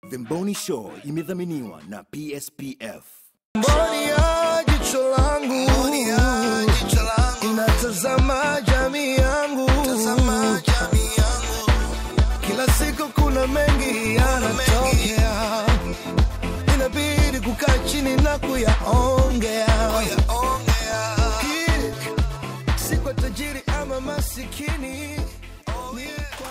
The Mboni Show imedhaminiwa na PSPF. Mboni ya jicho langu inatazama jamii yangu, kila siku kuna mengi yanatokea, inabidi kukaa chini na kuyaongea, Ki- si kwa tajiri ama masikini ni kwa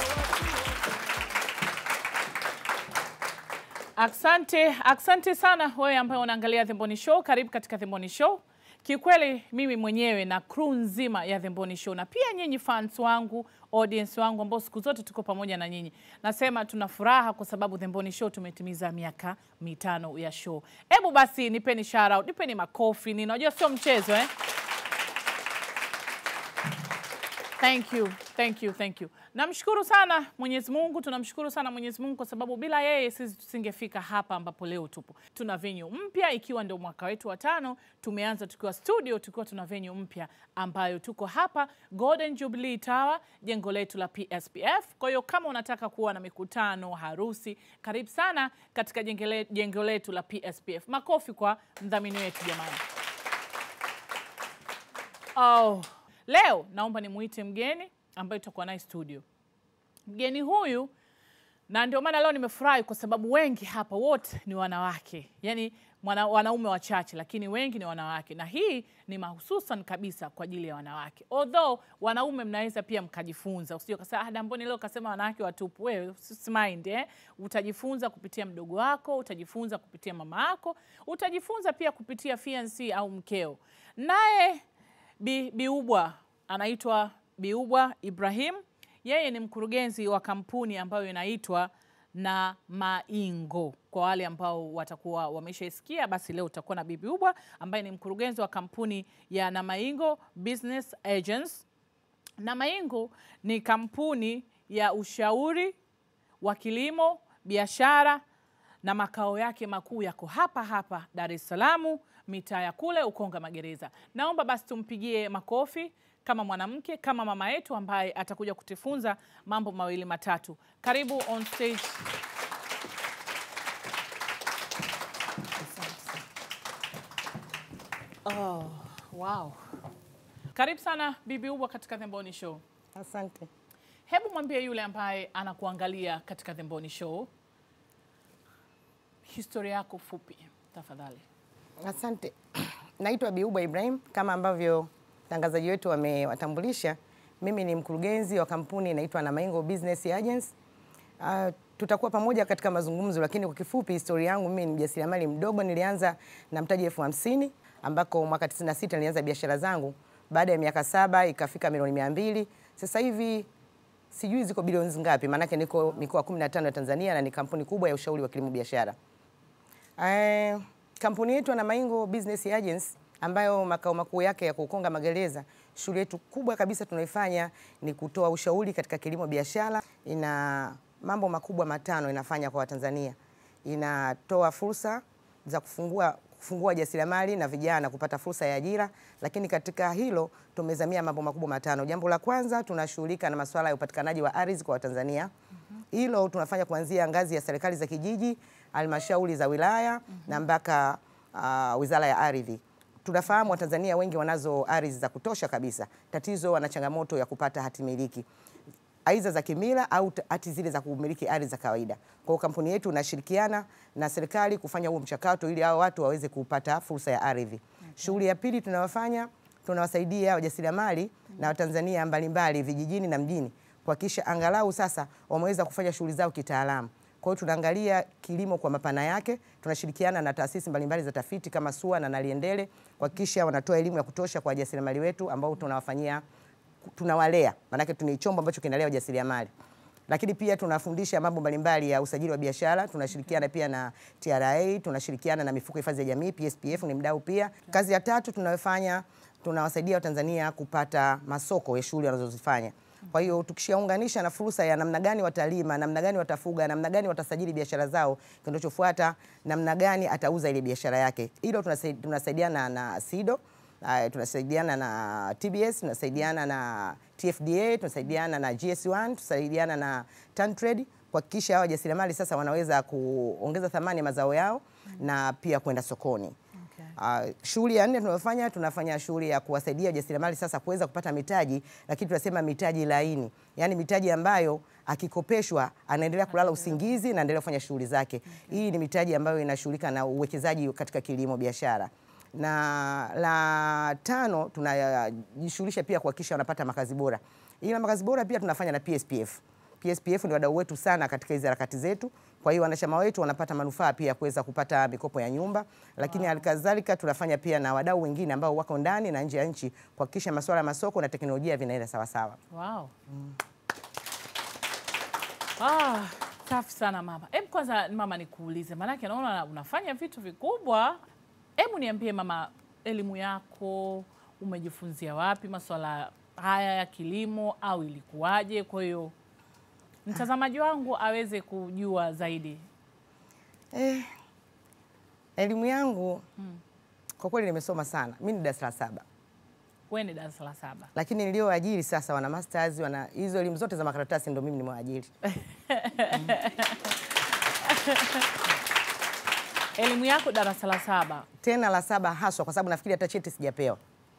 Asante, asante sana wewe ambaye unaangalia The Mboni Show. Karibu katika The Mboni Show. Kiukweli mimi mwenyewe na crew nzima ya The Mboni Show na pia nyinyi fans wangu, audience wangu ambao siku zote tuko pamoja na nyinyi, nasema tuna furaha kwa sababu The Mboni Show tumetimiza miaka mitano ya show. Hebu basi nipeni shout out, nipeni makofi, ninajua sio mchezo eh? Thank you, thank you, thank you. Namshukuru sana Mwenyezi Mungu, tunamshukuru sana Mwenyezi Mungu kwa sababu bila yeye sisi tusingefika hapa ambapo leo tupo. Tuna venue mpya ikiwa ndio mwaka wetu wa tano. Tumeanza tukiwa studio tukiwa tuna venue mpya ambayo tuko hapa Golden Jubilee Tower, jengo letu la PSPF. Kwa hiyo kama unataka kuwa na mikutano, harusi, karibu sana katika jengele- jengo letu la PSPF. Makofi kwa mdhamini wetu jamani. Oh, leo naomba nimuite mgeni ambaye tutakuwa naye studio. Mgeni huyu na ndio maana leo nimefurahi kwa sababu wengi hapa wote ni wanawake, yaani mwana, wanaume wachache, lakini wengi ni wanawake, na hii ni mahususan kabisa kwa ajili ya wanawake. Although wanaume mnaweza pia mkajifunza, usije ukasema ah, Damboni leo kasema wanawake watupu. Wewe usimind, eh? Utajifunza kupitia mdogo wako, utajifunza kupitia mama yako, utajifunza pia kupitia fiancé au mkeo. Naye Bi, Biubwa anaitwa Biubwa Ibrahim. Yeye ni mkurugenzi wa kampuni ambayo inaitwa na Maingo. Kwa wale ambao watakuwa wameshaisikia, basi leo utakuwa na Bi Biubwa ambaye ni mkurugenzi wa kampuni ya na Maingo Business Agents. Na Maingo ni kampuni ya ushauri wa kilimo, biashara na makao yake makuu yako hapa hapa Dar es Salaam, mitaa ya kule Ukonga Magereza. Naomba basi tumpigie makofi kama mwanamke, kama mama yetu ambaye atakuja kutufunza mambo mawili matatu. Karibu on stage. Oh, wow. Karibu sana Bibi Ubwa katika The Mboni Show. Asante. Hebu mwambie yule ambaye anakuangalia katika The Mboni Show historia yako fupi tafadhali. Asante. Naitwa Biuba Ibrahim kama ambavyo mtangazaji wetu wamewatambulisha. Mimi ni mkurugenzi wa kampuni inaitwa na Maingo Business Agents. Uh, tutakuwa pamoja katika mazungumzo, lakini kwa kifupi historia yangu, mimi ni mjasiriamali mdogo. Nilianza na mtaji elfu hamsini ambako mwaka 96 nilianza biashara zangu. Baada ya miaka saba ikafika milioni mia mbili. Sasa hivi sijui ziko bilioni ngapi, maanake niko mikoa 15 ya Tanzania na ni kampuni kubwa ya ushauri wa kilimo biashara. Eh, kampuni yetu ya Maingo Business Agents ambayo makao makuu yake yako Ukonga Magereza. Shughuli yetu kubwa kabisa tunaifanya ni kutoa ushauri katika kilimo biashara. Ina mambo makubwa matano inafanya kwa Watanzania. Inatoa fursa za kufungua kufungua jasiriamali na vijana kupata fursa ya ajira, lakini katika hilo tumezamia mambo makubwa matano. Jambo la kwanza tunashughulika na masuala ya upatikanaji wa ardhi kwa Watanzania. Hilo tunafanya kuanzia ngazi ya serikali za kijiji, halmashauri za wilaya na mpaka uh, wizara ya ardhi. Tunafahamu Watanzania wengi wanazo ardhi za kutosha kabisa. Tatizo wana changamoto ya kupata hati miliki aidha za kimila au t- hati zile za kumiliki ardhi za kawaida. Kwa hiyo kampuni yetu inashirikiana na serikali kufanya huo mchakato ili hao watu waweze kupata fursa ya ardhi. Shughuli ya pili tunayofanya, tunawasaidia wajasiriamali na Watanzania mbalimbali vijijini na mjini kuhakikisha angalau sasa wameweza kufanya shughuli zao kitaalamu. Kwa hiyo tunaangalia kilimo kwa mapana yake, tunashirikiana na taasisi mbalimbali za tafiti kama SUA na Naliendele kuhakikisha wanatoa elimu ya kutosha kwa wajasiriamali wetu ambao tunawafanyia tunawalea, maanake tuna chombo ambacho kinalea ujasiriamali lakini pia tunafundisha mambo mbalimbali ya usajili wa biashara. Tunashirikiana pia na TRA, tunashirikiana na mifuko ya hifadhi ya jamii, PSPF ni mdau pia. Kazi ya tatu tunayofanya, tunawasaidia Watanzania kupata masoko ya shughuli wanazozifanya. Kwa hiyo tukishaunganisha na fursa ya namna gani watalima, namna gani watafuga, namna gani watasajili biashara zao, kinachofuata namna gani atauza ile biashara yake. Hilo tunasai- tunasaidiana na SIDO Uh, tunasaidiana na TBS, tunasaidiana na TFDA, tunasaidiana na GS1, tunasaidiana na TanTrade kuhakikisha hawa wajasiriamali sasa wanaweza kuongeza thamani ya mazao yao na pia kwenda sokoni. Okay. Uh, shughuli ya nne tunayofanya tunafanya shughuli ya kuwasaidia wajasiriamali sasa kuweza kupata mitaji, lakini tunasema mitaji laini, yaani mitaji ambayo akikopeshwa anaendelea kulala usingizi na anaendelea kufanya shughuli zake. Hii ni mitaji ambayo inashughulika na uwekezaji katika kilimo biashara. Na la tano tunajishughulisha pia kuhakikisha wanapata makazi bora. Ila makazi bora pia tunafanya na PSPF. PSPF ni wadau wetu sana katika hizi harakati zetu. Kwa hiyo wanachama wetu wanapata manufaa pia ya kuweza kupata mikopo ya nyumba, lakini halikadhalika tunafanya pia na wadau wengine ambao wako ndani na nje ya nchi kuhakikisha masuala ya masoko na teknolojia vinaenda sawa sawa. Wow. Ah, safi sana mama. Hebu kwanza mama nikuulize, maanake naona unafanya vitu vikubwa. Hebu niambie mama, elimu yako umejifunzia wapi masuala haya ya kilimo au ilikuwaje? Kwa hiyo mtazamaji wangu aweze kujua zaidi. Eh, elimu yangu kwa kweli nimesoma sana. Mimi ni darasa la saba, Wewe ni darasa la saba. lakini nilioajiri sasa wana masters, wana hizo elimu zote za makaratasi ndio mimi nimewaajiri. Elimu yako darasa la saba. Tena la saba haswa kwa sababu nafikiri hata cheti sijapewa.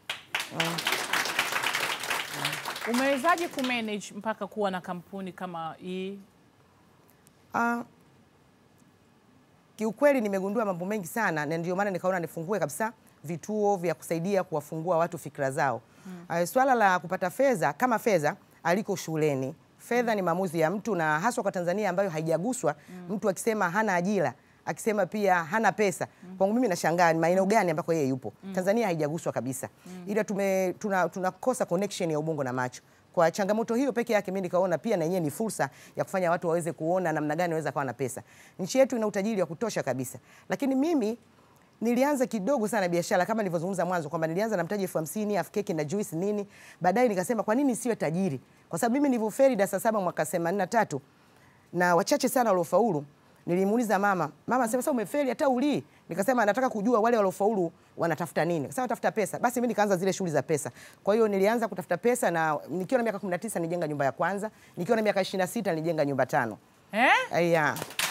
Umewezaje kumanage mpaka kuwa na kampuni kama hii? Ah, kiukweli nimegundua mambo mengi sana na ndio maana nikaona nifungue kabisa vituo vya kusaidia kuwafungua watu fikra zao. Mm. swala la kupata fedha kama fedha aliko shuleni. Fedha ni maamuzi ya mtu na haswa kwa Tanzania ambayo haijaguswa. Mtu akisema hana ajira, akisema pia hana pesa. Kwangu mimi nashangaa ni maeneo gani ambako yeye yupo. Tanzania haijaguswa kabisa. Ila tume tuna, tunakosa connection ya ubongo na macho. Kwa changamoto hiyo peke yake mimi nikaona pia na yenyewe ni fursa ya kufanya watu waweze kuona namna gani waweza kuwa na pesa. Nchi yetu ina utajiri wa kutosha kabisa. Lakini mimi nilianza kidogo sana biashara kama nilivyozungumza mwanzo kwamba nilianza na mtaji elfu hamsini half keki na juice nini. Baadaye nikasema kwa nini siwe tajiri? Kwa sababu mimi nilivyofeli darasa saba mwaka 83 na wachache sana waliofaulu. Nilimuuliza mama, mama sema sasa umefeli hata ulii. Nikasema nataka kujua wale waliofaulu wanatafuta nini. Sasa watafuta pesa. Basi mimi nikaanza zile shughuli za pesa. Kwa hiyo nilianza kutafuta pesa na nikiwa na miaka 19 nilijenga nyumba ya kwanza, nikiwa na miaka 26 nilijenga nyumba tano. Eh? Aya.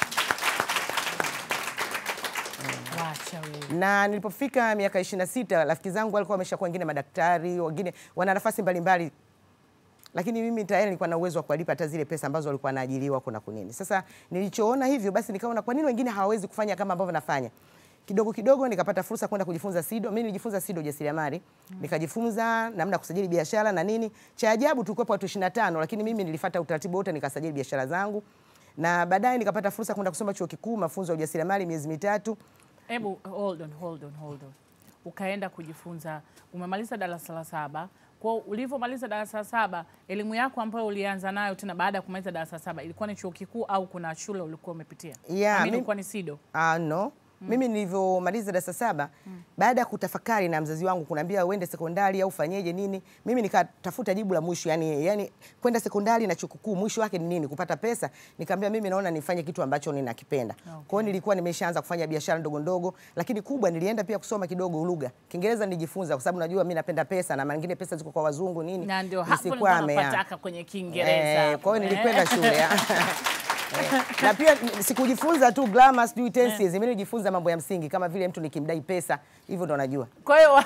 Wacha wewe. na nilipofika miaka 26 rafiki zangu walikuwa wameshakuwa wengine madaktari, wengine wana nafasi mbalimbali, lakini mimi tayari nilikuwa na uwezo wa kuwalipa hata zile pesa ambazo walikuwa wanaajiriwa kuna kunini. Sasa nilichoona hivyo, basi nikaona kwa nini wengine hawawezi kufanya kama ambavyo nafanya. Kidogo kidogo nikapata fursa kwenda kujifunza SIDO. Mimi nilijifunza SIDO ujasiriamali, nikajifunza namna ya kusajili biashara na nini. Cha ajabu tulikuwa watu 25, lakini mimi nilifuata utaratibu wote nikasajili biashara zangu, na baadaye nikapata fursa kwenda kusoma chuo kikuu mafunzo ya ujasiriamali miezi mitatu. Hebu hold on, hold on, hold on. Ukaenda kujifunza, umemaliza darasa la saba. Kwa ulivyomaliza darasa la saba, elimu yako ambayo ulianza nayo tena baada ya kumaliza darasa la saba ilikuwa ni chuo kikuu au kuna shule ulikuwa umepitia? Yeah, Amini mimi- ulikuwa ni SIDO. Ah, no. Mimi nilivyomaliza darasa saba baada ya kutafakari na mzazi wangu kunaambia uende sekondari au fanyeje nini, mimi nikatafuta jibu la mwisho, yani, yani kwenda sekondari na chuo kikuu mwisho wake ni nini? Kupata pesa. Nikamwambia mimi naona nifanye kitu ambacho ninakipenda. Kwa hiyo nilikuwa nimeshaanza kufanya biashara ndogo ndogo, lakini kubwa nilienda pia kusoma kidogo lugha. Kiingereza nilijifunza kwa sababu najua mimi napenda pesa na mara nyingine pesa ziko kwa wazungu nini. Na ndio hapo nilikuwa nisikwame, ya. napataka kwenye Kiingereza. Eh, hapo, kwa hiyo eh. nilikwenda shule ya. Eh, na pia n- sikujifunza tu grammar sijui tenses, mimi nilijifunza mambo ya msingi kama vile mtu nikimdai pesa, hivyo ndo najua. Kwa hiyo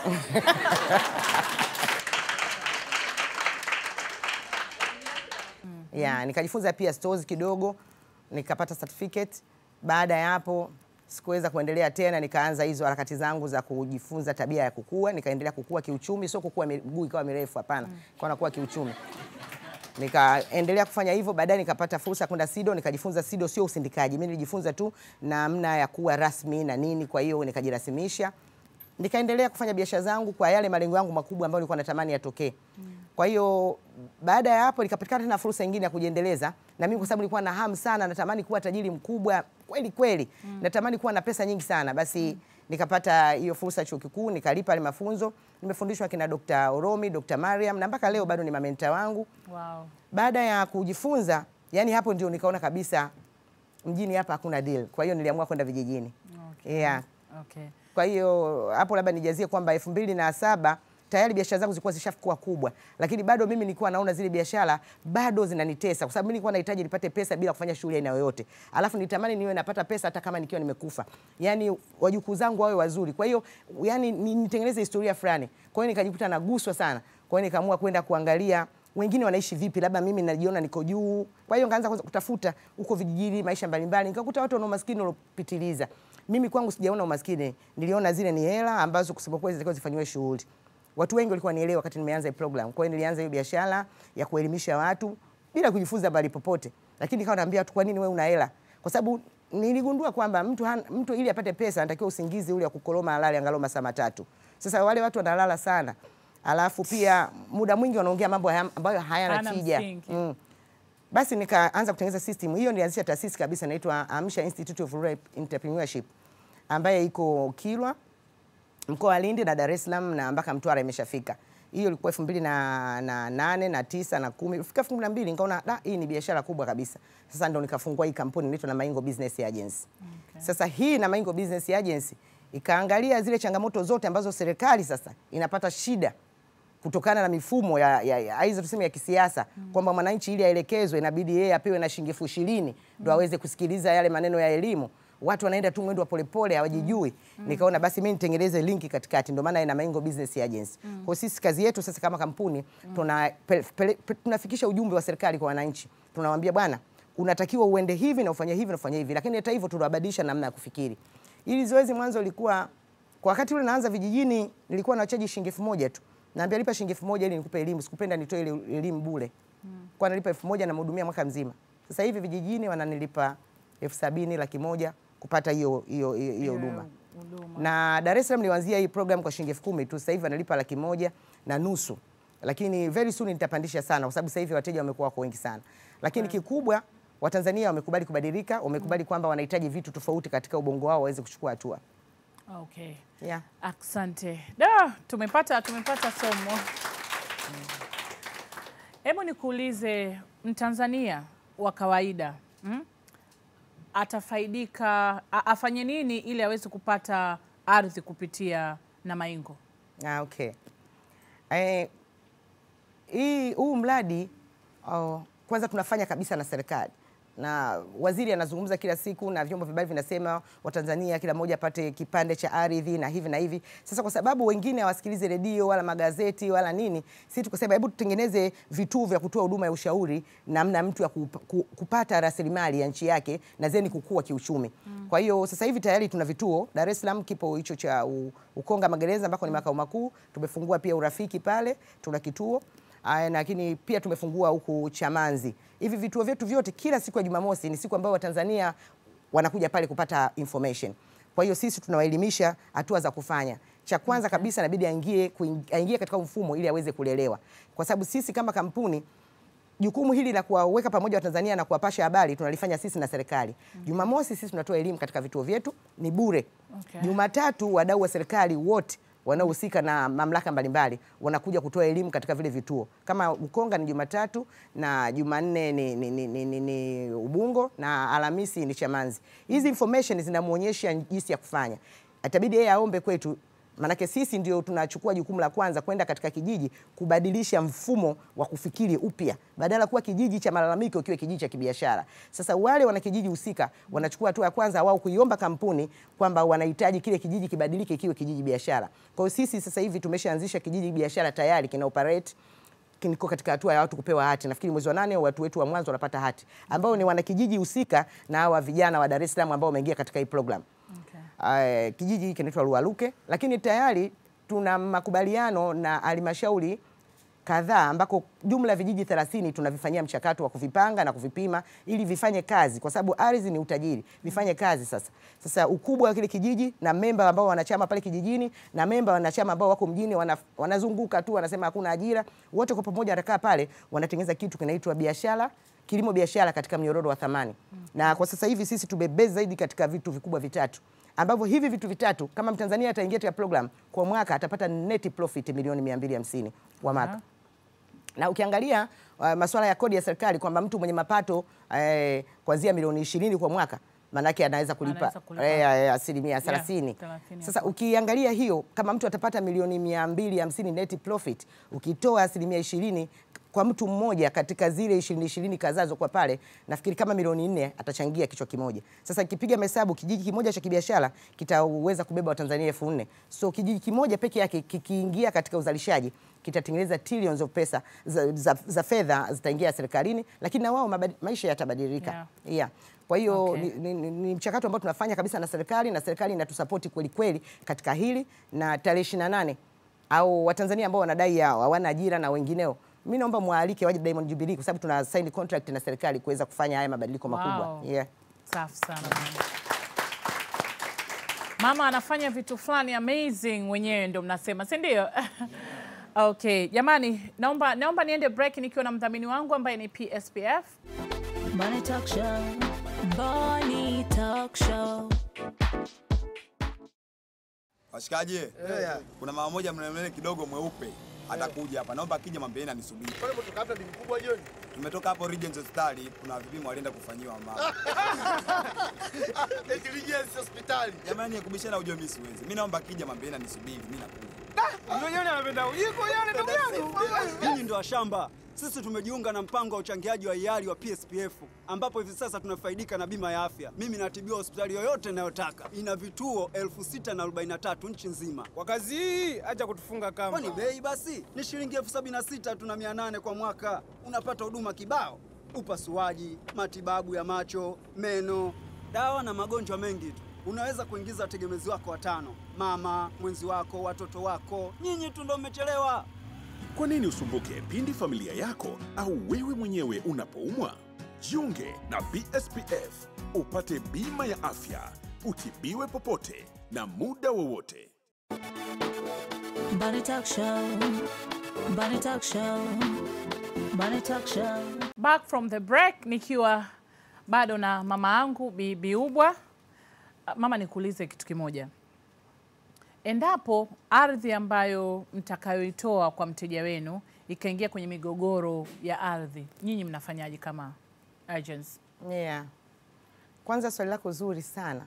Yeah, nikajifunza pia stores kidogo, nikapata certificate. Baada ya hapo sikuweza kuendelea tena, nikaanza hizo harakati zangu za kujifunza tabia ya kukua, nikaendelea kukua kiuchumi, sio kukua miguu ikawa mirefu, hapana, kwa nakuwa kiuchumi. Nikaendelea kufanya hivyo, baadaye nikapata fursa ya kwenda SIDO, nikajifunza SIDO sio usindikaji. Mimi nilijifunza tu namna ya kuwa rasmi na nini, kwa hiyo nikajirasimisha. Nikaendelea kufanya biashara zangu kwa yale malengo yangu makubwa ambayo nilikuwa natamani yatokee. Kwa hiyo baada ya hapo nikapatikana tena fursa nyingine ya kujiendeleza, na mimi kwa sababu nilikuwa na hamu sana, natamani kuwa tajiri mkubwa kweli kweli, natamani kuwa na pesa nyingi sana, basi nikapata hiyo fursa chuo kikuu, nikalipa ile mafunzo. Nimefundishwa kina Dr. Oromi, Dr. Mariam na mpaka leo bado ni mamenta wangu. wow. Baada ya kujifunza, yani hapo ndio nikaona kabisa mjini hapa hakuna deal. Kwa hiyo niliamua kwenda vijijini. Okay. Yeah. Okay. Kwa hiyo hapo labda nijazie kwamba elfu mbili na saba tayari biashara zangu zilikuwa zishakuwa kubwa, lakini bado mimi nilikuwa naona zile biashara bado zinanitesa, kwa sababu mimi nilikuwa nahitaji nipate pesa bila kufanya shughuli aina yoyote, alafu nitamani niwe napata pesa hata kama nikiwa nimekufa, yani wajukuu zangu wawe wazuri. Kwa hiyo yani ni- nitengeneze historia fulani. Kwa hiyo nikajikuta naguswa sana, kwa hiyo nikaamua kwenda kuangalia wengine wanaishi vipi, labda mimi najiona niko juu. Kwa hiyo nikaanza kwanza kutafuta huko vijijini maisha mbalimbali, nikakuta watu wana umaskini uliopitiliza. Mimi kwangu sijaona umaskini, niliona zile ni hela ambazo kusema kweli zilikuwa zifanyiwe shughuli. Watu wengi walikuwa nielewa wakati nimeanza hii program. Kwa hiyo nilianza hiyo biashara ya kuelimisha watu bila kujifunza bali popote, lakini nikawa naambia watu, kwa nini wewe una hela? Kwa sababu niligundua kwamba mtu, han- mtu ili apate pesa anatakiwa usingizi ule wa kukoloma alale angalau masaa matatu. Sasa wale watu wanalala sana, alafu pia muda mwingi wanaongea mambo haya- ambayo hayana Hana tija msingi. mm. Basi nikaanza kutengeneza system hiyo, nilianzisha taasisi kabisa inaitwa Amsha Institute of Rural Entrepreneurship ambaye iko Kilwa mkoa wa Lindi na Dar es Salaam na mpaka Mtwara imeshafika. Hiyo ilikuwa elfu mbili na, na nane na tisa na kumi fika elfu mbili na mbili nikaona da, hii ni biashara kubwa kabisa. Sasa ndo nikafungua hii kampuni inaitwa na Maingo Business Agency. Sasa hii na Maingo Business Agency ikaangalia zile changamoto zote ambazo serikali sasa inapata shida kutokana na mifumo ya, ya, ya aidha tuseme ya kisiasa kwamba mwananchi ili aelekezwe inabidi yeye apewe na shilingi elfu ishirini ndo aweze kusikiliza yale maneno ya elimu. Watu wanaenda tu mwendo wa polepole hawajijui. Nikaona basi mimi nitengeneze linki katikati, ndio maana ina Maingo Business Agency. Kwa sisi kazi yetu sasa kama kampuni tuna pe, pe, pe, tunafikisha ujumbe wa serikali kwa wananchi, tunawaambia bwana, unatakiwa uende hivi na ufanye hivi na ufanye hivi, lakini hata hivyo tunabadilisha namna ya kufikiri. Ili zoezi mwanzo lilikuwa kwa wakati ule naanza vijijini, nilikuwa nachaji shilingi elfu moja tu. Naambia lipa shilingi elfu moja ili nikupe elimu. Sikupenda nitoe ile elimu bure. Kwa nalipa elfu moja namhudumia mwaka mzima. Sasa hivi vijijini wananilipa elfu sabini laki moja kupata hiyo hiyo hiyo hiyo huduma. huduma. Na Dar es Salaam nilianzia hii program kwa shilingi elfu kumi tu. Sasa hivi wanalipa laki moja na nusu, lakini very soon nitapandisha sana, kwa sababu sasa hivi wateja wamekuwa wako wengi sana. Lakini kikubwa Watanzania wamekubali kubadilika, wamekubali kwamba wanahitaji vitu tofauti katika ubongo wao waweze kuchukua hatua. Okay. Yeah. Asante. Da, tumepata tumepata somo. Hebu nikuulize Mtanzania wa kawaida mm? atafaidika a- afanye nini ili aweze kupata ardhi kupitia na Maingo? Ah, okay. Eh, hii huu mradi oh, kwanza tunafanya kabisa na serikali na waziri anazungumza kila siku na vyombo vya habari vinasema Watanzania kila mmoja apate kipande cha ardhi na hivi na hivi. Sasa kwa sababu wengine hawasikilize redio wala magazeti wala nini, sisi tukasema hebu tutengeneze vituo vya kutoa huduma ya ushauri namna mtu ya kup- ku- kupata rasilimali ya nchi yake na zeni kukua kiuchumi. Kwa hiyo sasa hivi tayari tuna vituo Dar es Salaam, kipo hicho cha u- Ukonga Magereza ambako ni makao makuu. Tumefungua pia Urafiki pale, tuna kituo Aya, lakini pia tumefungua huku Chamanzi. Hivi vituo vyetu vyote kila siku ya Jumamosi ni siku ambayo Watanzania wanakuja pale kupata information. Kwa hiyo sisi tunawaelimisha hatua za kufanya. Cha kwanza kabisa inabidi aingie kuing- aingie katika mfumo ili aweze kulelewa, kwa sababu sisi kama kampuni jukumu hili la kuwaweka pamoja Watanzania na kuwapasha habari tunalifanya sisi na serikali. Jumamosi sisi tunatoa elimu katika vituo vyetu ni bure. Okay. Jumatatu wadau wa serikali wote wanaohusika na mamlaka mbalimbali wanakuja kutoa elimu katika vile vituo. Kama Ukonga ni Jumatatu na Jumanne ni, ni, ni, ni, ni, ni Ubungo na Alhamisi ni Chamanzi. Hizi information zinamuonyesha jinsi ya kufanya. Atabidi yeye aombe kwetu Manake sisi ndio tunachukua jukumu la kwanza kwenda katika kijiji kubadilisha mfumo wa kufikiri upya, badala kuwa kijiji cha malalamiko kiwe kijiji cha kibiashara. Sasa wale wana kijiji husika wanachukua hatua ya kwanza wao kuiomba kampuni kwamba wanahitaji kile kijiji kibadilike kiwe kijiji biashara. Kwa hiyo sisi sasa hivi tumeshaanzisha kijiji biashara tayari kina operate niko katika hatua ya watu kupewa hati. Nafikiri mwezi wa nane watu wetu wa mwanzo wanapata hati, ambao ni wanakijiji husika na hawa vijana wa Dar es Salaam ambao wameingia katika hii program. Okay. Uh, kijiji hiki kinaitwa Lualuke, lakini tayari tuna makubaliano na halmashauri kadhaa ambako jumla ya vijiji 30 tunavifanyia mchakato wa kuvipanga na kuvipima ili vifanye kazi, kwa sababu ardhi ni utajiri, vifanye kazi sasa. Sasa ukubwa wa kile kijiji na memba ambao wanachama pale kijijini na memba wanachama ambao wako mjini wana, wanazunguka tu wanasema hakuna ajira, wote kwa pamoja watakaa pale wanatengeneza kitu kinaitwa biashara kilimo biashara katika mnyororo wa thamani. Na kwa sasa hivi sisi tumebase zaidi katika vitu vikubwa vitatu ambavyo hivi vitu vitatu kama Mtanzania ataingia katika program kwa mwaka atapata net profit milioni 250 kwa mwaka. Aha. Na ukiangalia uh, masuala ya kodi ya serikali kwamba mtu mwenye mapato eh, kuanzia milioni ishirini kwa mwaka maanake anaweza kulipa, Anaweza kulipa. eh, eh, asilimia thelathini. 30 Sasa ukiangalia hiyo, kama mtu atapata milioni mia mbili hamsini net profit, ukitoa asilimia ishirini kwa mtu mmoja katika zile ishirini ishirini kazazo kwa pale, nafikiri kama milioni nne atachangia kichwa kimoja. Sasa kipiga mahesabu, kijiji kimoja cha kibiashara kitaweza kubeba Watanzania elfu nne so kijiji kimoja peke yake kikiingia katika uzalishaji kitatengeneza trillions of pesa za, za, za fedha zitaingia serikalini, lakini na wao mabadi- maisha yatabadilika Yeah. yeah. Kwa hiyo Okay. ni, ni, ni, ni mchakato ambao tunafanya kabisa na serikali na serikali inatusapoti kweli kweli katika hili, na tarehe 28 au Watanzania ambao wanadai hao hawana ajira na wengineo, mi naomba mwaalike waje Diamond Jubilee kwa sababu tuna sign contract na serikali kuweza kufanya haya mabadiliko makubwa Wow. yeah. Safi sana mama. Mama anafanya vitu fulani amazing, wenyewe ndio mnasema, si ndio? Okay, jamani, naomba naomba niende break nikiwa na mdhamini wangu ambaye ni PSPF. Money Talk Show. Money Talk Show. Washikaji, kuna mama moja mnemene kidogo mweupe atakuja hapa, naomba akija mwambieni anisubiri. Tumetoka hapo Regent Hospitali, kuna vipimo alienda kufanyiwa mama. hospitali. Jamani, ya kubishana ujue mimi siwezi. Mimi naomba akija mwambieni anisubiri, mimi nakuja. Nyinyi ndio washamba. Sisi tumejiunga na mpango wa uchangiaji wa hiari wa PSPF ambapo hivi sasa tunafaidika na bima ya afya. Mimi natibiwa hospitali yoyote ninayotaka. Ina vituo 6043 nchi nzima. Kwa kazi hii acha kutufunga kamba. Kwani bei basi ni shilingi elfu sabini na sita tu na mia nane kwa mwaka. Unapata huduma kibao, upasuaji, matibabu ya macho, meno, dawa na magonjwa mengi tu. Unaweza kuingiza wategemezi wako watano, mama, mwenzi wako, watoto wako. Nyinyi tu ndio mmechelewa. Kwa nini usumbuke pindi familia yako au wewe mwenyewe unapoumwa? Jiunge na PSPF upate bima ya afya, utibiwe popote na muda wowote. Money Talk Show. Money Talk Show. Money Talk Show. Back from the break nikiwa bado na mama yangu Bi Biubwa. Ah, Mama, nikuulize kitu kimoja. Endapo ardhi ambayo mtakayoitoa kwa mteja wenu ikaingia kwenye migogoro ya ardhi, nyinyi mnafanyaje kama agents? Yeah. Kwanza swali lako zuri sana.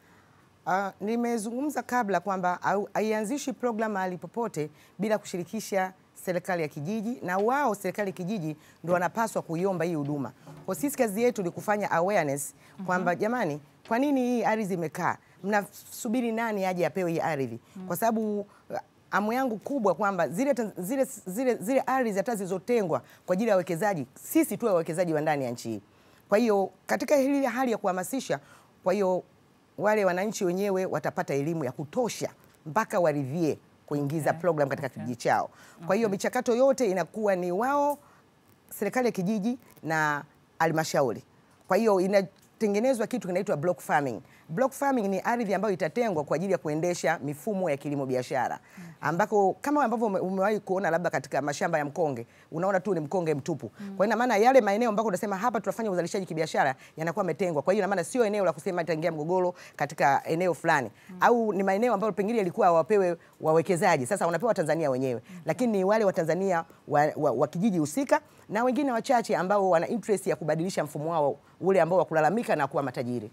Uh, nimezungumza kabla kwamba au- haianzishi program mahali popote bila kushirikisha serikali ya kijiji, na wao serikali ya kijiji ndio wanapaswa kuiomba hii huduma. Kwa sisi kazi yetu ni kufanya awareness kwamba jamani, kwa nini hii ardhi imekaa? Mnasubiri nani aje apewe hii ardhi? Kwa sababu uh, amu yangu kubwa kwamba zile, tan- zile, zile, zile ardhi hata zilizotengwa kwa ajili ya wawekezaji, sisi tuwe wawekezaji wa ndani ya nchi hii. Kwa hiyo katika hili hali ya kuhamasisha, kwa hiyo wale wananchi wenyewe watapata elimu ya kutosha mpaka waridhie kuingiza program katika kijiji chao. Kwa hiyo michakato yote inakuwa ni wao serikali ya kijiji na halmashauri. Kwa hiyo inatengenezwa kitu kinaitwa block farming. Block farming ni ardhi ambayo itatengwa kwa ajili ya kuendesha mifumo ya kilimo biashara, ambako kama ambavyo ume- umewahi kuona labda katika mashamba ya mkonge, unaona tu ni mkonge mtupu. Kwa hiyo ina maana yale maeneo ambako unasema hapa tunafanya uzalishaji kibiashara yanakuwa yametengwa. Kwa hiyo ina maana sio eneo la kusema itaingia mgogoro katika eneo fulani, au ni maeneo ambayo pengine yalikuwa wapewe wawekezaji, sasa wanapewa Tanzania wenyewe, lakini ni wale Watanzania wa, wa, wa kijiji husika na wengine wachache ambao wana interest ya kubadilisha mfumo wao ule ambao wa kulalamika na kuwa matajiri.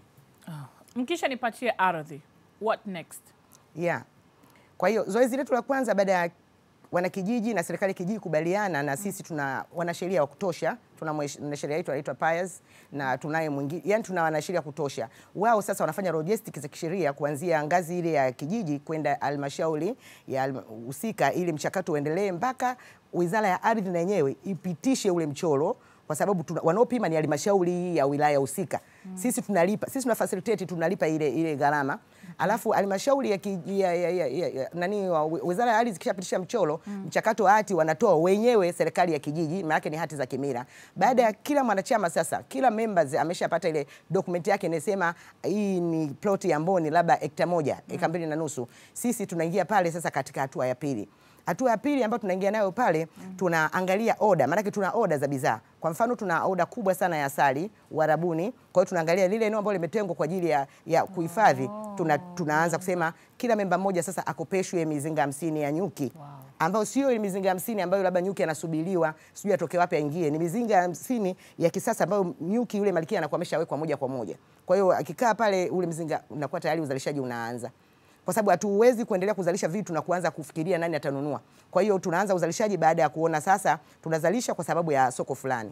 Mkisha nipatie ardhi, what next? Yeah. Kwa hiyo zoezi letu la kwanza baada ya wanakijiji na serikali ya kijiji kubaliana na sisi tuna wanasheria wa kutosha, tuna mwesh- mwanasheria wetu anaitwa Pius na tunaye mwingine, yani tuna wanasheria kutosha. Wao sasa wanafanya logistics za kisheria kuanzia ngazi ile ya kijiji kwenda halmashauri ya halma- husika ili mchakato uendelee mpaka Wizara ya Ardhi na yenyewe ipitishe ule mchoro kwa sababu tuna- wanaopima ni halmashauri ya wilaya husika. Sisi tunalipa, sisi tuna facilitate tunalipa ile ile gharama. Alafu halmashauri ya, ki- ya, ya, ya, ya, ya nani wa Wizara ya Ardhi ikishapitisha mchoro, mchakato wa hati wanatoa wenyewe serikali ya kijiji, maana yake ni hati za kimila. Baada ya kila mwanachama sasa, kila members ameshapata ile document yake inasema hii ni plot ya Mboni labda hekta moja, eka mbili na nusu. Sisi tunaingia pale sasa katika hatua ya pili. Hatua ya pili ambayo tunaingia nayo pale, tunaangalia oda, maanake tuna oda za bidhaa. Kwa mfano, tuna oda kubwa sana ya asali Uarabuni. Kwa hiyo tunaangalia lile eneo ambalo limetengwa kwa ajili ya, ya kuhifadhi. Tuna, tunaanza kusema kila memba mmoja sasa akopeshwe mizinga hamsini ya nyuki ambayo sio ile mizinga hamsini ambayo labda nyuki anasubiriwa sijui atoke wapi aingie. Ni mizinga hamsini ya kisasa ambayo nyuki yule malkia anakuwa ameshawekwa moja kwa moja. Kwa hiyo akikaa pale ule mzinga unakuwa tayari uzalishaji unaanza kwa sababu hatuwezi kuendelea kuzalisha vitu na kuanza kufikiria nani atanunua. Kwa hiyo tunaanza uzalishaji baada ya kuona sasa tunazalisha kwa sababu ya soko fulani.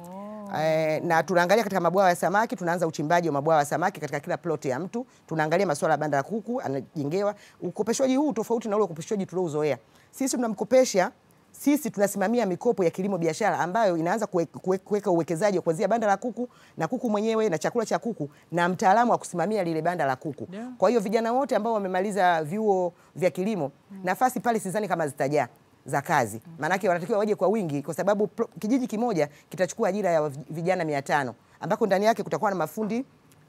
Eh, na tunaangalia katika mabwawa ya samaki, tunaanza uchimbaji wa mabwawa ya samaki katika kila ploti ya mtu. Tunaangalia masuala ya banda la kuku anajengewa. Ukopeshwaji huu tofauti na ule ukopeshwaji tuliouzoea. Sisi tunamkopesha sisi tunasimamia mikopo ya kilimo biashara ambayo inaanza kuwe- kuwe- kuweka uwekezaji wa kuanzia banda la kuku na kuku mwenyewe na chakula cha kuku na mtaalamu wa kusimamia lile banda la kuku. Yeah. Kwa hiyo vijana wote ambao wamemaliza vyuo vya kilimo, nafasi pale sidhani kama zitajaa za kazi. Maanake wanatakiwa waje kwa wingi kwa sababu pro- kijiji kimoja kitachukua ajira ya vijana mia tano ambako ndani yake kutakuwa na mafundi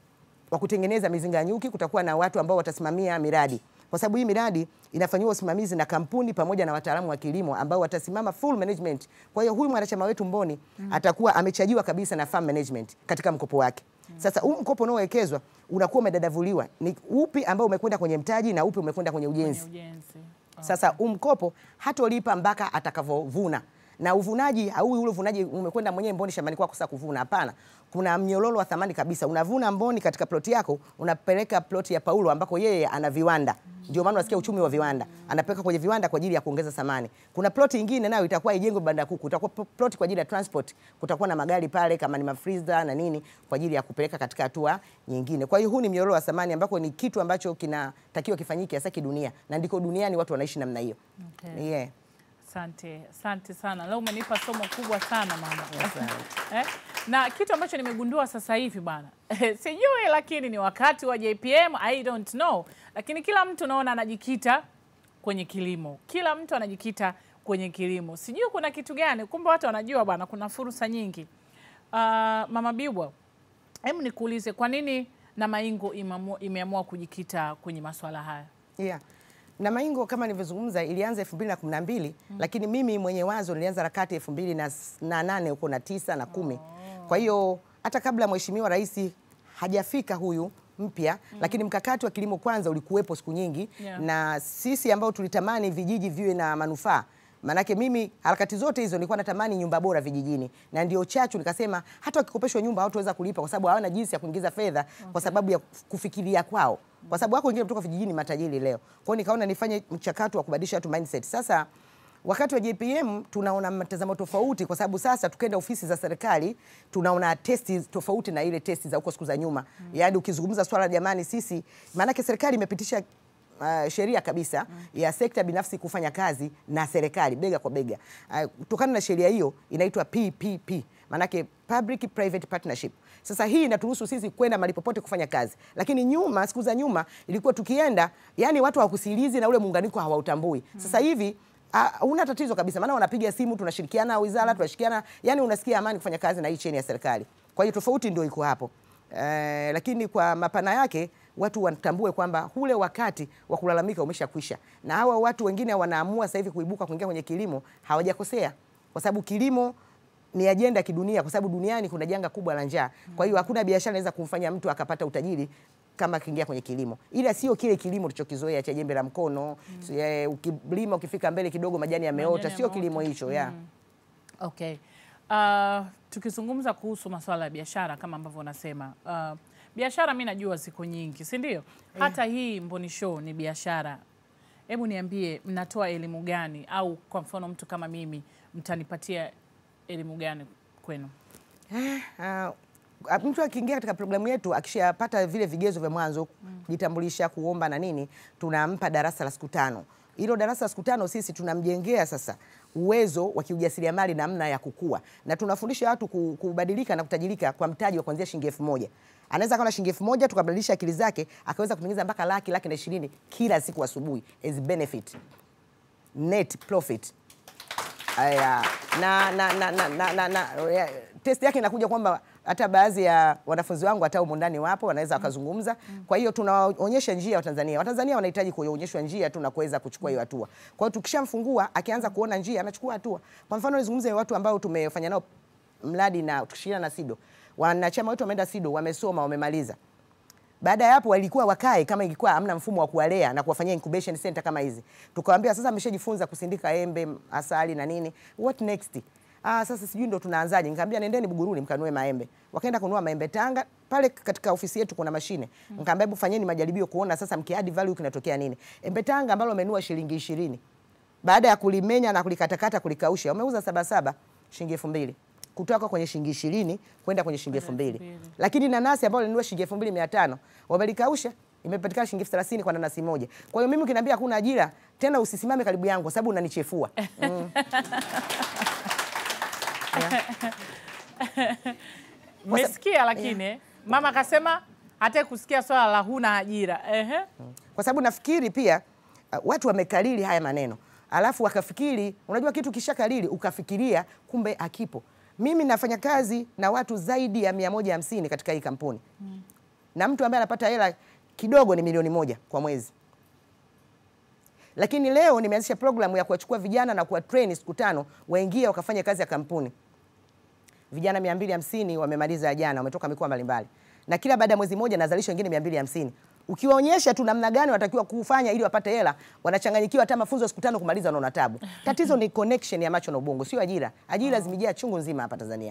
wa kutengeneza mizinga ya nyuki, kutakuwa na watu ambao watasimamia miradi, kwa sababu hii miradi inafanyiwa usimamizi na kampuni pamoja na wataalamu wa kilimo ambao watasimama full management. Kwa hiyo huyu mwanachama wetu Mboni atakuwa amechajiwa kabisa na farm management katika mkopo wake. Sasa huu mkopo unaowekezwa unakuwa umedadavuliwa, ni upi ambao umekwenda kwenye mtaji na upi umekwenda kwenye ujenzi. Ujenzi. Sasa huu mkopo hatolipa mpaka atakavovuna na uvunaji au ule uvunaji umekwenda mwenyewe Mboni shambani kwako sasa kuvuna. Hapana, kuna mnyororo wa thamani kabisa. Unavuna Mboni katika ploti yako, unapeleka ploti ya Paulo ambako yeye ana viwanda. Ndio maana unasikia uchumi wa viwanda, anapeleka kwenye viwanda kwa ajili ya kuongeza thamani. Kuna ploti nyingine nayo itakuwa ijengwe banda ya kuku, itakuwa pl- ploti kwa ajili ya transport. Kutakuwa na magari pale kama ni mafriza na nini kwa ajili ya kupeleka katika hatua nyingine. Kwa hiyo huu ni mnyororo wa thamani ambako ni kitu ambacho kinatakiwa kifanyike hasa kidunia, na ndiko duniani watu wanaishi namna hiyo. Okay. Yeah. Asante, asante sana. Leo umenipa somo kubwa sana mama. eh? Na kitu ambacho nimegundua sasa hivi bwana, sijui lakini ni wakati wa JPM, I don't know, lakini kila mtu naona anajikita kwenye kilimo, kila mtu anajikita kwenye kilimo. Sijui kuna kitu gani, kumbe watu wanajua bwana, kuna fursa nyingi. Uh, mama Bibwa, hebu nikuulize, kwa nini Namaingo imeamua- imeamua kujikita kwenye masuala haya? Yeah. Na Maingo kama nilivyozungumza ilianza 2012 lakini mimi mwenye wazo nilianza harakati 2008 huko na tisa na kumi. Kwa hiyo hata kabla mheshimiwa rais hajafika huyu mpya lakini mkakati wa kilimo kwanza ulikuwepo siku nyingi Yeah. na sisi ambao tulitamani vijiji viwe na manufaa Manake mimi harakati zote hizo nilikuwa natamani nyumba bora vijijini, na ndio chachu nikasema hata wakikopeshwa nyumba hawataweza kulipa kwa sababu hawana jinsi ya kuingiza fedha kwa sababu ya kufikiria kwao, kwa sababu wako wengine kutoka vijijini matajiri leo. Kwa hiyo nikaona nifanye mchakato wa kubadilisha watu mindset. Sasa wakati wa JPM tunaona mtazamo tofauti, kwa sababu sasa tukienda ofisi za serikali tunaona testi tofauti na ile testi za huko siku za nyuma. Yaani ukizungumza swala jamani, sisi maanake serikali imepitisha uh, sheria kabisa ya sekta binafsi kufanya kazi na serikali bega kwa bega. Uh, Kutokana na sheria hiyo inaitwa PPP, maanake public private partnership. Sasa hii inaturuhusu sisi kwenda mahali popote kufanya kazi, lakini nyuma, siku za nyuma ilikuwa tukienda, yani watu hawakusilizi na ule muunganiko hawautambui. Sasa hivi Ah, una tatizo kabisa, maana wanapiga simu, tunashirikiana wizara, tunashirikiana, yani unasikia amani kufanya kazi na hii cheni ya serikali. Kwa hiyo tofauti ndio iko hapo. Eh, lakini kwa mapana yake watu watambue kwamba ule wakati wa kulalamika umeshakwisha, na hawa watu wengine wanaamua sasa hivi kuibuka kuingia kwenye kilimo, hawajakosea kwa sababu kilimo ni ajenda ya kidunia, kwa sababu duniani kuna janga kubwa la njaa. Kwa hiyo hakuna biashara inaweza kumfanya mtu akapata utajiri kama akiingia kwenye kilimo, ila sio kile kilimo tulichokizoea cha jembe la mkono mm. Ukilima ukifika mbele kidogo majani yameota, Majani sio yameota. kilimo hicho ya Okay. Uh, tukizungumza kuhusu masuala ya biashara kama ambavyo unasema uh, biashara mi najua ziko nyingi, si ndio? Hata hii Mboni Show ni biashara. Hebu niambie, mnatoa elimu gani, au kwa mfano mtu kama mimi mtanipatia elimu gani kwenu? Ah, mtu akiingia katika programu yetu akishapata vile vigezo vya mwanzo kujitambulisha, kuomba na nini, tunampa darasa la siku tano. Hilo darasa la siku tano sisi tunamjengea sasa uwezo wa kiujasiriamali, namna ya kukua, na tunafundisha watu ku- kubadilika na kutajirika kwa mtaji wa kuanzia shilingi elfu moja. Anaweza kuwa na shilingi elfu moja tukabadilisha akili zake akaweza kutengeneza mpaka laki, laki na ishirini kila siku asubuhi as benefit net profit. Aya, na, na, na, na, na, na, na ya, test yake inakuja kwamba hata baadhi ya wanafunzi wangu hata humu ndani wapo wanaweza wakazungumza. Kwa hiyo tunawaonyesha njia Watanzania. Watanzania wanahitaji kuonyeshwa njia tu na kuweza kuchukua hiyo hatua. Kwa hiyo tukishamfungua akianza kuona njia anachukua hatua. Kwa mfano nizungumze watu ambao tumefanya nao mradi na tukishirikiana na SIDO. Wanachama wetu wameenda SIDO, wamesoma, wamemaliza. Baada ya hapo walikuwa wakae kama ilikuwa hamna mfumo wa kuwalea na kuwafanyia incubation center kama hizi. Tukawaambia sasa mmeshajifunza kusindika embe, asali na nini. What next? Ah, sasa sijui ndo tunaanzaje. Nikamwambia nendeni Buguruni mkanue maembe. Wakaenda kununua maembe Tanga. Pale katika ofisi yetu kuna mashine. Nikamwambia hebu fanyeni majaribio kuona sasa mkiadi value kinatokea nini. Embe Tanga ambalo wamenunua shilingi ishirini baada ya kulimenya na kulikatakata kulikausha wameuza saba saba shilingi elfu mbili kutoka kwenye shilingi ishirini kwenda kwenye shilingi elfu mbili lakini nanasi ambalo linunua shilingi elfu mbili mia tano wamelikausha imepatikana shilingi elfu thelathini kwa nanasi moja kwa hiyo mimi ukiniambia hakuna ajira tena usisimame karibu yangu kwa sababu unanichefua mm. Mmesikia lakini mama akasema hataki kusikia swala la huna ajira. Ehe. kwa sababu nafikiri pia uh, watu wamekalili haya maneno alafu wakafikiri, unajua kitu kishakalili ukafikiria kumbe akipo. Mimi nafanya kazi na watu zaidi ya mia moja hamsini katika hii kampuni Mm. na mtu ambaye anapata hela kidogo ni milioni moja kwa mwezi. Lakini leo nimeanzisha programu ya kuwachukua vijana na kuwa train siku tano waingie wakafanya kazi ya kampuni. Vijana 250 wamemaliza jana, wametoka mikoa mbalimbali, na kila baada ya mwezi mmoja nazalisha wengine 250. Ukiwaonyesha tu namna gani wanatakiwa kufanya ili wapate hela, wanachanganyikiwa. Hata mafunzo ya siku tano kumaliza wanaona tabu. Tatizo ni connection ya macho na ubongo, sio ajira. Ajira zimejaa chungu nzima hapa Tanzania.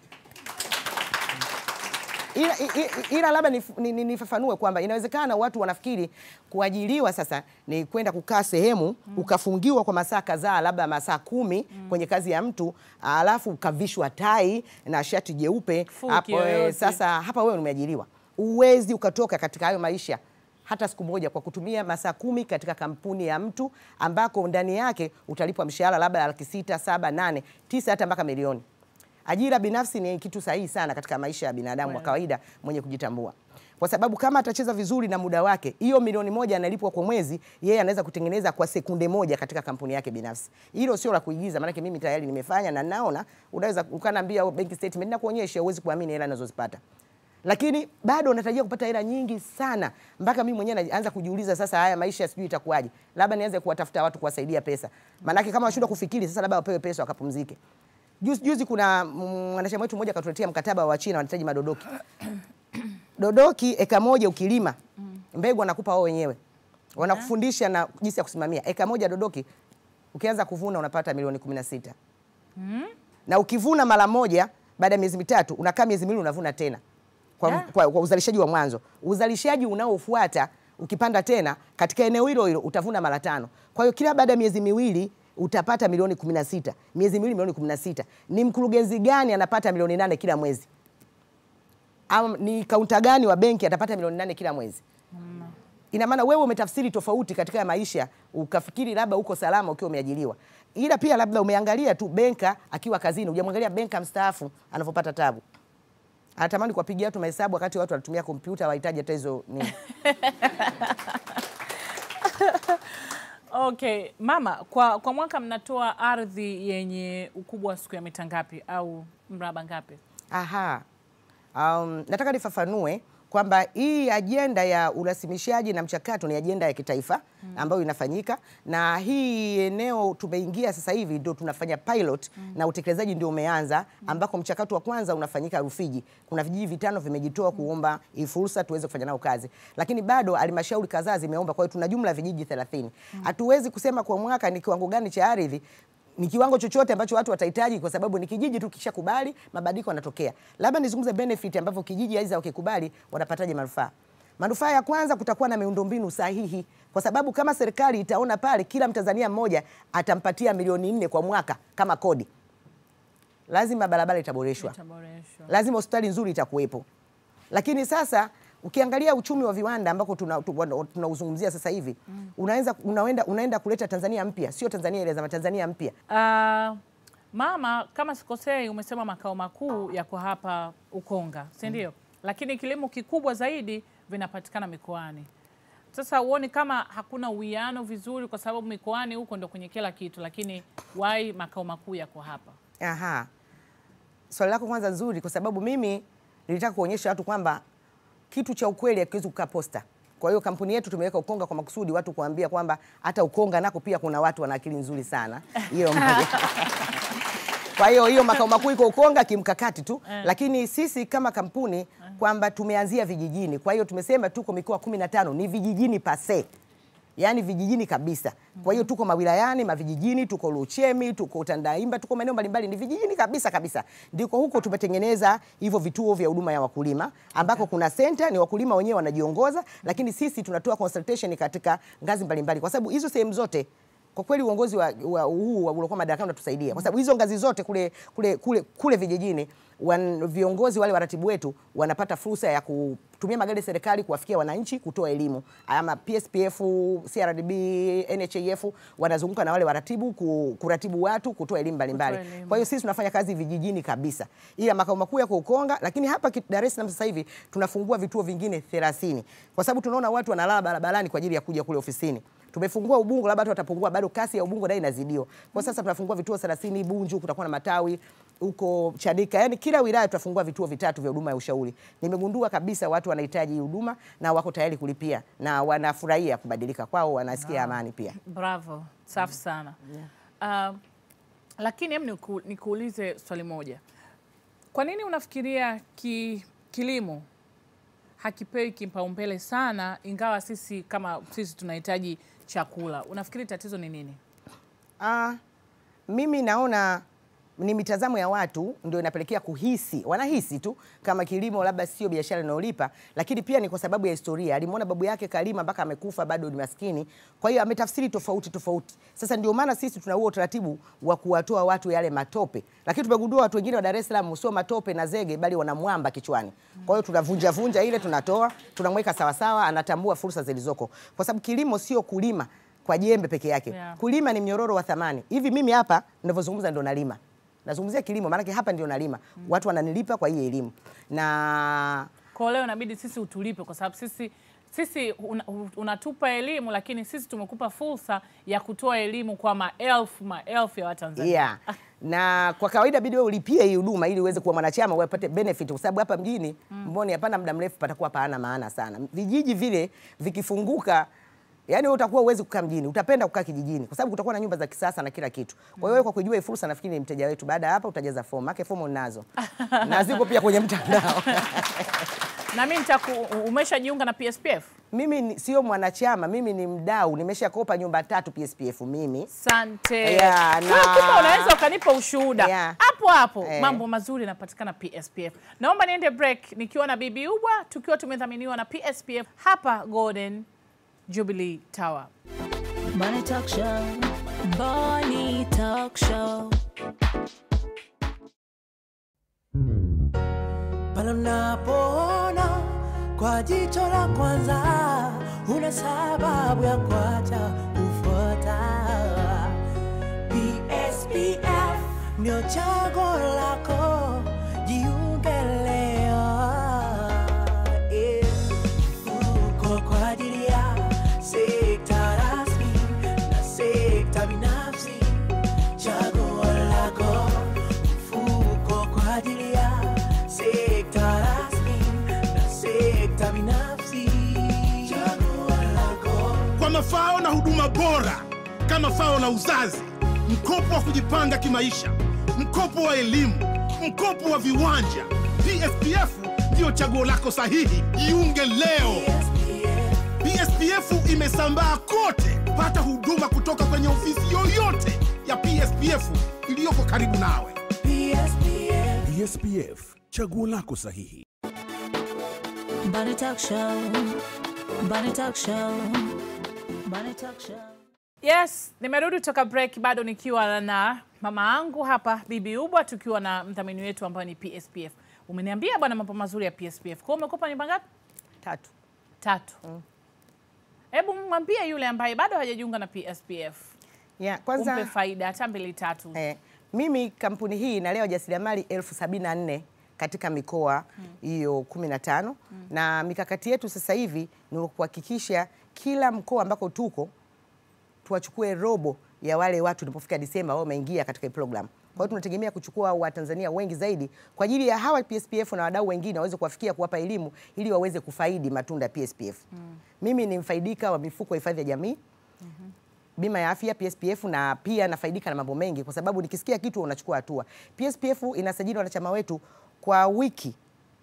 ila, ila, ila labda nif- ni- ni- nifafanue kwamba inawezekana watu wanafikiri kuajiriwa sasa ni kwenda kukaa sehemu ukafungiwa kwa masaa kadhaa, labda masaa kumi kwenye kazi ya mtu, alafu ukavishwa tai na shati jeupe Fuki hapo. eh, yoyote. Sasa hapa wewe umeajiriwa, uwezi ukatoka katika hayo maisha hata siku moja kwa kutumia masaa kumi katika kampuni ya mtu ambako ndani yake utalipwa mshahara labda laki sita, saba, nane, tisa, hata mpaka milioni. Ajira binafsi ni kitu sahihi sana katika maisha ya binadamu wa Kweli. kawaida mwenye kujitambua, kwa sababu kama atacheza vizuri na muda wake, hiyo milioni moja analipwa kwa mwezi, yeye anaweza kutengeneza kwa sekunde moja katika kampuni yake binafsi. Hilo sio la kuigiza, maanake mimi tayari nimefanya na naona, unaweza ukaniambia bank statement na kuonyesha, huwezi kuamini hela ninazozipata lakini bado unatarajia kupata hela nyingi sana, mpaka mimi mwenyewe naanza kujiuliza sasa, haya maisha sijui itakuwaje, labda nianze kuwatafuta watu kuwasaidia pesa, maanake kama washindwa kufikiri sasa, labda wapewe pesa wakapumzike. Juzi, juzi kuna mm, mwanachama wetu mmoja akatuletea mkataba wa China, wanahitaji madodoki dodoki eka moja ukilima mbegu wanakupa wao wenyewe, wanakufundisha na jinsi ya kusimamia eka moja dodoki. Ukianza kuvuna unapata milioni kumi na sita na ukivuna mara moja baada ya miezi mitatu unakaa miezi miwili unavuna tena kwa, Yeah. kwa, kwa uzalishaji wa mwanzo. Uzalishaji unaofuata ukipanda tena katika eneo hilo hilo utavuna mara tano. Kwa hiyo kila baada ya miezi miwili utapata milioni 16. Miezi miwili milioni 16. Ni mkurugenzi gani anapata milioni nane kila mwezi? Au ni kaunta gani wa benki atapata milioni nane kila mwezi? ina maana wewe umetafsiri tofauti katika ya maisha, ukafikiri labda uko salama ukiwa umeajiriwa, ila pia labda umeangalia tu benka akiwa kazini, hujamwangalia benka mstaafu anavyopata tabu. Anatamani kuwapigia watu mahesabu wakati watu wanatumia kompyuta, wahitaji hata hizo nini. Okay, mama, kwa, kwa mwaka mnatoa ardhi yenye ukubwa wa siku ya mita ngapi au mraba ngapi? Aha. Um, nataka nifafanue kwamba hii ajenda ya urasimishaji na mchakato ni ajenda ya kitaifa ambayo inafanyika, na hii eneo tumeingia sasa hivi ndio tunafanya pilot na utekelezaji ndio umeanza, ambako mchakato wa kwanza unafanyika Rufiji. Kuna vijiji vitano vimejitoa kuomba hii fursa tuweze kufanya nao kazi, lakini bado halmashauri kadhaa zimeomba. Kwa hiyo tuna jumla ya vijiji 30. Hatuwezi kusema kwa mwaka ni kiwango gani cha ardhi ni kiwango chochote ambacho watu watahitaji, kwa sababu ni kijiji tu kishakubali, mabadiliko yanatokea. Labda nizungumze benefit ambavyo kijiji aidha wakikubali wanapataje manufaa. Manufaa ya kwanza, kutakuwa na miundombinu sahihi, kwa sababu kama serikali itaona pale kila Mtanzania mmoja atampatia milioni nne kwa mwaka kama kodi, lazima barabara itaboreshwa Itaboreshwa. lazima hospitali nzuri itakuwepo. Lakini sasa ukiangalia uchumi wa viwanda ambako tunauzungumzia tuna tunauzungumzia sasa hivi unaweza unaenda, unaenda kuleta Tanzania mpya, sio Tanzania ile zama, Tanzania mpya. Ah, mama, kama sikosei, umesema makao makuu yako hapa Ukonga, si ndio? Lakini kilimo kikubwa zaidi vinapatikana mikoani. Sasa uoni kama hakuna uwiano vizuri, kwa sababu mikoani huko ndo kwenye kila kitu, lakini wai makao makuu yako hapa? Aha. Swali lako kwanza nzuri, kwa sababu mimi nilitaka kuonyesha watu kwamba kitu cha ukweli hakiwezi kukaa posta. Kwa hiyo kampuni yetu tumeweka Ukonga kwa makusudi watu kuambia kwamba hata Ukonga nako pia kuna watu wana akili nzuri sana. Hiyo moja. Kwa hiyo hiyo makao makuu iko Ukonga kimkakati tu, lakini sisi kama kampuni kwamba tumeanzia vijijini. Kwa hiyo tumesema tuko mikoa 15 ni vijijini pase yaani vijijini kabisa. Kwa hiyo tuko mawilayani, mavijijini, tuko Luchemi, tuko Tandaimba, tuko maeneo mbalimbali, ni vijijini kabisa kabisa. Ndiko huko tumetengeneza hivyo vituo vya huduma ya wakulima ambako kuna center, ni wakulima wenyewe wanajiongoza, lakini sisi tunatoa consultation katika ngazi mbalimbali, kwa sababu hizo sehemu zote kwa kweli uongozi wa, wa huu wa- uliokuwa madarakani unatusaidia kwa sababu hizo ngazi zote kule, kule, kule, kule vijijini wan, viongozi wale waratibu wetu wanapata fursa ya kutumia magari ya serikali kuwafikia wananchi kutoa elimu ama PSPF, CRDB, NHIF wanazunguka na wale waratibu ku, kuratibu watu kutoa elimu mbalimbali. Kutoa elimu. Kwa hiyo sisi tunafanya kazi vijijini kabisa, ila makao makuu yako Ukonga, lakini hapa ki- Dar es Salaam sasa hivi tunafungua vituo vingine 30 kwa sababu tunaona watu wanalala barabarani kwa ajili ya kuja kule ofisini. Tumefungua Ubungo, labda watu watapungua, bado kasi ya Ubungo nayo inazidiwa. Kwa sasa tunafungua vituo 30 Bunju, kutakuwa na matawi huko Chanika, yani kila wilaya tutafungua vituo vitatu vya huduma ya ushauri. Nimegundua kabisa watu wanahitaji huduma na wako tayari kulipia na wanafurahia kubadilika kwao, wanasikia amani pia. Bravo, safi sana. Um, lakini hem niku, nikuulize swali moja. Kwa nini unafikiria ki, kilimo hakipewi kipaumbele sana, ingawa sisi kama sisi tunahitaji chakula? Unafikiri tatizo ni nini? Ah, mimi naona ni mitazamo ya watu ndio inapelekea kuhisi, wanahisi tu kama kilimo labda sio biashara inayolipa, lakini pia ni kwa sababu ya historia. Alimwona babu yake kalima mpaka amekufa bado ni maskini, kwa hiyo ametafsiri tofauti tofauti. Sasa ndio maana sisi tuna huo utaratibu wa kuwatoa watu yale matope, lakini tumegundua watu wengine wa Dar es Salaam sio matope na zege, bali wana mwamba kichwani. Kwa hiyo tunavunja vunja ile, tunatoa tunamweka sawasawa, anatambua fursa zilizoko, kwa sababu kilimo sio kulima kwa jembe peke yake Yeah. kulima ni mnyororo wa thamani. Hivi mimi hapa ninavyozungumza ndo nalima, nazungumzia kilimo, maanake hapa ndio nalima, watu wananilipa kwa hii elimu na Kwa leo inabidi sisi utulipe kwa sababu sisi sisi una, unatupa elimu lakini sisi tumekupa fursa ya kutoa elimu kwa maelfu maelfu ya Watanzania. yeah. na kwa kawaida bidi wewe ulipie hii huduma ili uweze kuwa mwanachama upate benefit, kwa sababu hapa mjini Mboni hapana muda mrefu patakuwa paana maana sana. Vijiji vile vikifunguka Yaani wewe utakuwa uwezi kukaa mjini, utapenda kukaa kijijini kwa sababu kutakuwa na nyumba za kisasa na kila kitu. Kwa hiyo wewe kwa kujua hii fursa, nafikiri ni mteja wetu. Baada ya hapa utajaza fomu, maana fomu ninazo na ziko pia kwenye mtandao. Na mimi nitaku umeshajiunga na PSPF? Mimi ni- sio mwanachama, mimi ni mdau, nimeshakopa nyumba tatu PSPF mimi. Asante. Yeah, Kwa hiyo na- kumbe unaweza ukanipa ushuhuda Yeah. hapo hapo. Eh. Mambo mazuri yanapatikana PSPF. Naomba niende break nikiwa na Bibi Ubwa tukiwa tumedhaminiwa na PSPF hapa Golden Jubilee Tower. Money Talk Show. Money Talk Show. pale unapoona kwa jicho la kwanza, una sababu ya kuacha kufuata. PSPF ndio chaguo lako, jiunge leo. Eh, uko kwa ajili ya sekta rasmi na sekta binafsi, chaguo lako mfuko kwa ajili ya sekta rasmi na sekta binafsi. Chaguo lako kwa mafao na huduma bora kama fao la uzazi, mkopo wa kujipanga kimaisha, mkopo wa elimu, mkopo wa viwanja. PSPF ndiyo chaguo lako sahihi. Jiunge leo. PSPF imesambaa kote. Pata huduma kutoka kwenye ofisi yoyote ya PSPF iliyoko karibu nawe. PSPF. PSPF, chaguo lako sahihi. Money Talk Show. Money Talk Show. Money Talk Show. Yes, nimerudi toka break bado nikiwa na mama yangu hapa Bibi Ubwa tukiwa na mdhamini wetu ambaye ni PSPF. Umeniambia bwana mambo mazuri ya PSPF. Kwa hiyo umekopa nyumba ngapi? Tatu. Tatu. Hebu mwambie yule ambaye bado hajajiunga na PSPF. Yeah, kwanza Umpe faida hata mbili tatu. Eh, mimi kampuni hii inalea wajasiriamali elfu sabini na nne katika mikoa hiyo kumi na tano na mikakati yetu sasa hivi ni kuhakikisha kila mkoa ambako tuko tuwachukue robo ya wale watu tulipofika Disemba wao wameingia katika hii program. Kwa hiyo tunategemea kuchukua Watanzania wengi zaidi kwa ajili ya hawa PSPF na wadau wengine waweze kuwafikia kuwapa elimu ili waweze kufaidi matunda ya PSPF. Mimi ni mfaidika wa mifuko ya hifadhi ya jamii bima ya afya PSPF na pia nafaidika na mambo mengi, kwa sababu nikisikia kitu unachukua hatua. PSPF inasajili wanachama wetu kwa wiki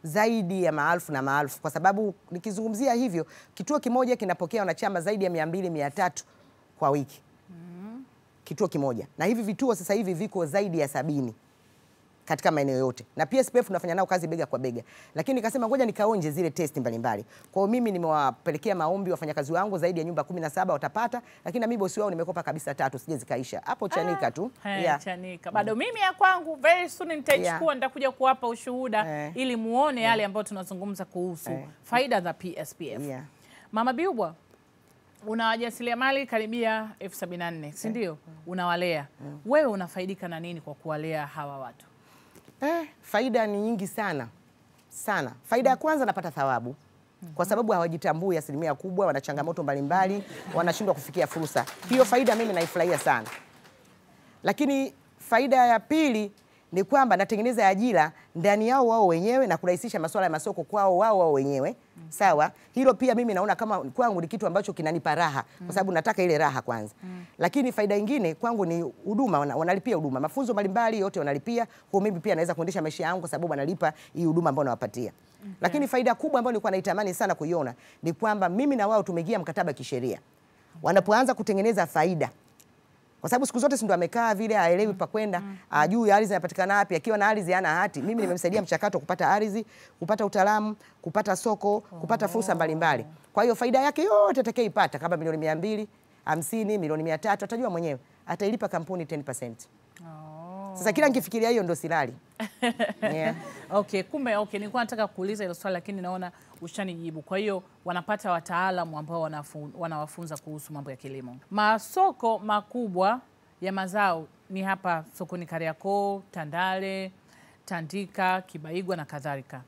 zaidi ya maelfu na maelfu, kwa sababu nikizungumzia hivyo, kituo kimoja kinapokea wanachama zaidi ya mia mbili mia tatu kwa wiki kituo kimoja, na hivi vituo sasa hivi viko zaidi ya sabini katika maeneo yote, na PSPF tunafanya nao kazi bega kwa bega, lakini nikasema ngoja nikaonje zile testi mbalimbali. Kwa hiyo mimi nimewapelekea maombi wafanyakazi wangu zaidi ya nyumba 17 watapata, lakini na mimi bosi wao nimekopa kabisa tatu, sije zikaisha hapo Chanika tu Hey, yeah. Chanika. Bado mimi ya kwangu very soon nitaichukua, Yeah. nitakuja kuwapa ushuhuda Eh. ili muone yale ambayo tunazungumza kuhusu Eh. faida za PSPF. Yeah. Mama Biubwa, una wajasiriamali karibia elfu sabini na nne si ndio? Unawalea wewe, unafaidika na nini kwa kuwalea hawa watu? Eh, faida ni nyingi sana sana. Faida ya kwanza napata thawabu kwa sababu hawajitambui asilimia kubwa, wana changamoto mbalimbali, wanashindwa kufikia fursa. Hiyo faida mimi naifurahia sana, lakini faida ya pili ni kwamba natengeneza ajira ndani yao wao wenyewe na kurahisisha masuala ya masoko kwao wao wao wenyewe. Sawa, hilo pia mimi naona kama kwangu ni kitu ambacho kinanipa raha, kwa sababu nataka ile raha kwanza. Lakini faida nyingine kwangu ni huduma, wana- wanalipia huduma, mafunzo mbalimbali yote wanalipia. Kwa mimi pia naweza kuendesha maisha yangu kwa sababu wanalipa hii huduma ambayo nawapatia. Lakini faida kubwa ambayo nilikuwa naitamani sana kuiona ni kwamba mimi na wao tumeingia mkataba kisheria, wanapoanza kutengeneza faida kwa sababu siku zote si ndo amekaa vile aelewi pa kwenda, ajui ardhi inapatikana wapi. Akiwa na ardhi hana hati. Mimi nimemsaidia mchakato wa kupata ardhi, kupata utaalamu, kupata soko, kupata fursa mbalimbali. Kwa hiyo faida yake yote atakayoipata kama milioni mia mbili hamsini, milioni mia tatu atajua mwenyewe, atailipa kampuni 10%. Sasa kila nikifikiria hiyo ndo silali. Yeah. Okay, kumbe okay, nilikuwa nataka kuuliza hilo swali lakini naona ushanijibu. Kwa hiyo wanapata wataalamu ambao wanafu- wanawafunza kuhusu mambo ya kilimo. Masoko makubwa ya mazao ni hapa sokoni Kariakoo, Tandale, Tandika, Kibaigwa na kadhalika.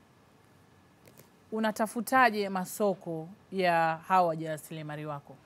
Unatafutaje masoko ya hawa wajasiriamali wako?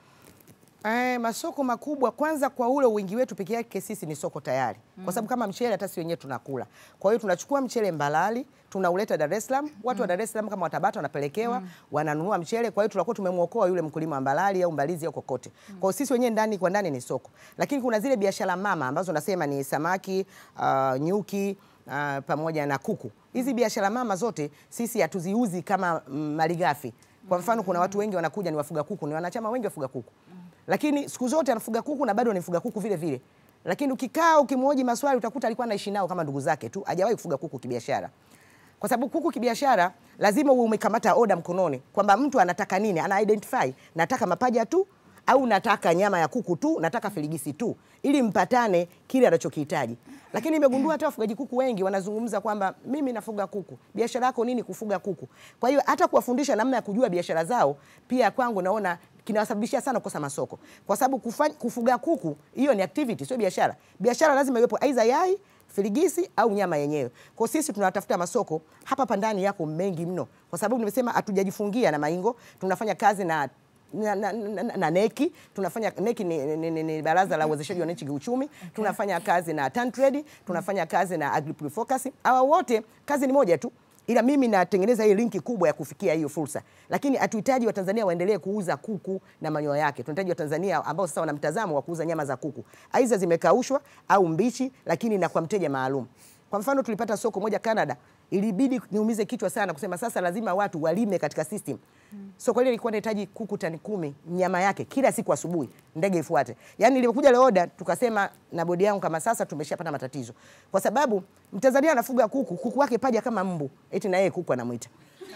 Eh, masoko makubwa kwanza, kwa ule wingi wetu peke yake sisi ni soko tayari, kwa sababu kama mchele hata sisi wenyewe tunakula. Kwa hiyo tunachukua mchele Mbalali tunauleta Dar es Salaam, watu wa Dar es Salaam kama watabata wanapelekewa, wananunua mchele. Kwa hiyo tunakuwa tumemwokoa yule mkulima wa Mbalali au Mbalizi au kokote. Kwa hiyo sisi wenyewe ndani kwa ndani ni soko, lakini kuna zile biashara mama ambazo nasema ni samaki, uh, nyuki uh, pamoja na kuku. Hizi biashara mama zote sisi hatuziuzi kama mm, malighafi. Kwa mfano kuna watu wengi wanakuja ni wafuga kuku, ni wanachama wengi wafuga kuku lakini siku zote anafuga kuku na bado anifuga kuku vile vile. Lakini ukikaa ukimhoji maswali utakuta alikuwa anaishi nao kama ndugu zake tu, hajawahi kufuga kuku kibiashara. Kwa sababu kuku kibiashara lazima uwe umekamata oda mkononi kwamba mtu anataka nini, ana identify, nataka mapaja tu au nataka nyama ya kuku tu, nataka filigisi tu, ili mpatane kile anachokihitaji. Lakini nimegundua hata wafugaji kuku wengi wanazungumza kwamba mimi nafuga kuku, biashara yako nini? Kufuga kuku. Kwa hiyo hata kuwafundisha namna ya kujua biashara zao pia kwangu naona kinawasababishia sana kukosa masoko, kwa sababu kufanya, kufuga kuku hiyo ni activity, sio biashara. Biashara lazima iwepo aidha yai filigisi au nyama yenyewe. Kwa hiyo sisi tunatafuta masoko hapa pandani yako mengi mno, kwa sababu nimesema hatujajifungia na maingo, tunafanya kazi na na, na, na, na neki tunafanya neki ni, ni, ni, ni baraza la uwezeshaji wa wananchi kiuchumi. Tunafanya kazi na Tantrade, tunafanya kazi na AgriProfocus. Hawa wote kazi ni moja tu, ila mimi natengeneza hii linki kubwa ya kufikia hiyo fursa, lakini hatuhitaji Watanzania waendelee kuuza kuku na manyoya yake. Tunahitaji Watanzania ambao sasa wana mtazamo wa kuuza nyama za kuku, aidha zimekaushwa au mbichi, lakini na kwa mteja maalum. Kwa mfano tulipata soko moja Canada, ilibidi niumize kichwa sana kusema sasa lazima watu walime katika system. Soko lile lilikuwa linahitaji kuku tani kumi nyama yake kila siku asubuhi, ndege ifuate. Yaani ilipokuja ile order tukasema na bodi yangu kama sasa tumeshapata matatizo, kwa sababu Mtanzania anafuga kuku, kuku wake paja kama mbu, eti na yeye kuku anamwita.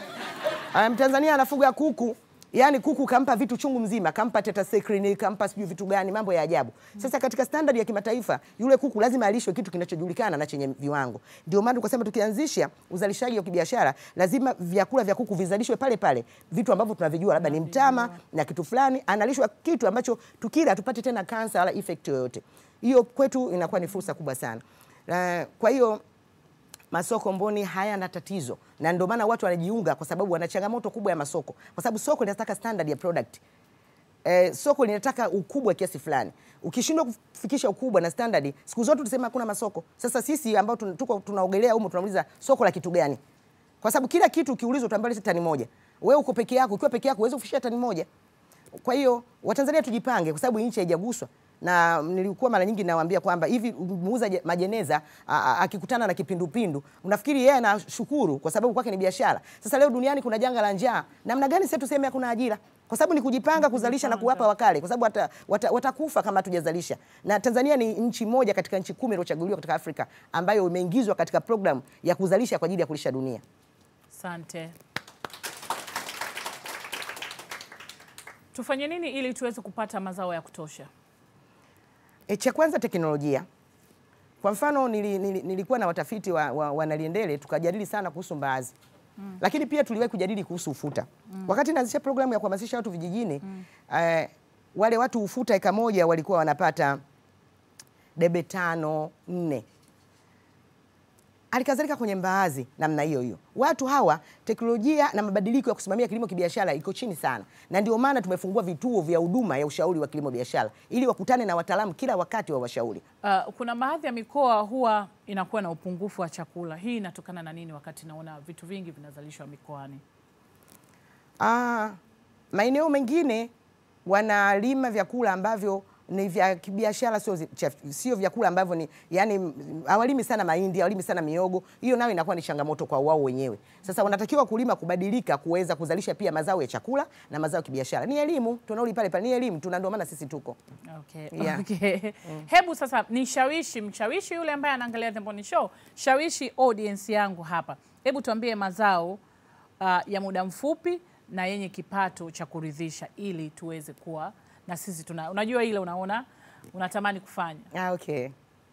Ah, Mtanzania anafuga kuku Yaani kuku kampa vitu chungu mzima, kampa tetracycline, kampa sijui vitu gani, mambo ya ajabu. Sasa katika standard ya kimataifa, yule kuku lazima alishwe kitu kinachojulikana na chenye viwango. Ndio maana tukasema tukianzisha uzalishaji wa kibiashara, lazima vyakula vya kuku vizalishwe pale pale, vitu ambavyo tunavijua labda ni mtama na kitu fulani, analishwa kitu ambacho tukila tupate tena kansa wala effect yoyote. Hiyo kwetu inakuwa ni fursa kubwa sana. Na kwa hiyo masoko Mboni hayana tatizo, na ndio maana watu wanajiunga, kwa sababu wana changamoto kubwa ya masoko, kwa sababu soko linataka standard ya product. Eh, soko linataka ukubwa kiasi fulani. Ukishindwa kufikisha ukubwa na standard, siku zote tusema hakuna masoko. Sasa sisi ambao tun- tuko tunaogelea humo tunauliza soko la kitu gani? Kwa sababu kila kitu ukiulizwa utaambiwa leta tani moja. Wewe uko peke yako, ukiwa peke yako huwezi kufikisha tani moja. Kwa hiyo Watanzania tujipange, kwa sababu nchi haijaguswa. na nilikuwa mara nyingi nawaambia kwamba hivi muuza je- majeneza a- a- akikutana na kipindupindu unafikiri yeye anashukuru kwa sababu kwake ni biashara. Sasa leo duniani kuna janga la njaa, namna gani sasa tuseme hakuna ajira? Kwa sababu ni kujipanga kuzalisha na kuwapa wakale, kwa sababu wata, wata, watakufa kama hatujazalisha. Na Tanzania ni nchi moja katika nchi kumi iliyochaguliwa katika Afrika ambayo imeingizwa katika program ya kuzalisha kwa ajili ya kulisha dunia. Asante. Tufanye nini ili tuweze kupata mazao ya kutosha? E, cha kwanza teknolojia. Kwa mfano nili, nili, nilikuwa na watafiti wa, wa, wa Naliendele tukajadili sana kuhusu mbaazi mm. Lakini pia tuliwahi kujadili kuhusu ufuta mm. Wakati naanzisha programu ya kuhamasisha watu vijijini mm. eh, wale watu ufuta eka moja walikuwa wanapata debe tano nne Halikadhalika kwenye mbaazi namna hiyo hiyo, watu hawa teknolojia na mabadiliko ya kusimamia kilimo kibiashara iko chini sana, na ndio maana tumefungua vituo vya huduma ya ushauri wa kilimo biashara ili wakutane na wataalamu kila wakati wa washauri. Uh, kuna baadhi ya mikoa huwa inakuwa na upungufu wa chakula. Hii inatokana na nini wakati naona vitu vingi vinazalishwa mikoani? Ah, maeneo mengine wanalima vyakula ambavyo ni vya kibiashara, sio zi- cha- sio vyakula ambavyo ni yani, m- hawalimi sana mahindi, hawalimi sana miogo. Hiyo nayo inakuwa ni changamoto kwa wao wenyewe. Sasa wanatakiwa kulima, kubadilika, kuweza kuzalisha pia mazao ya chakula na mazao ya kibiashara. Ni elimu, tunarudi pale pale, ni elimu, tuna ndio maana sisi tuko Okay. Yeah. Okay. Hebu sasa nishawishi mshawishi yule ambaye anaangalia The Mboni Show, shawishi audience yangu hapa. Hebu tuambie mazao uh, ya muda mfupi na yenye kipato cha kuridhisha ili tuweze kuwa na sisi tuna unajua ile unaona unatamani kufanya. Ah, okay.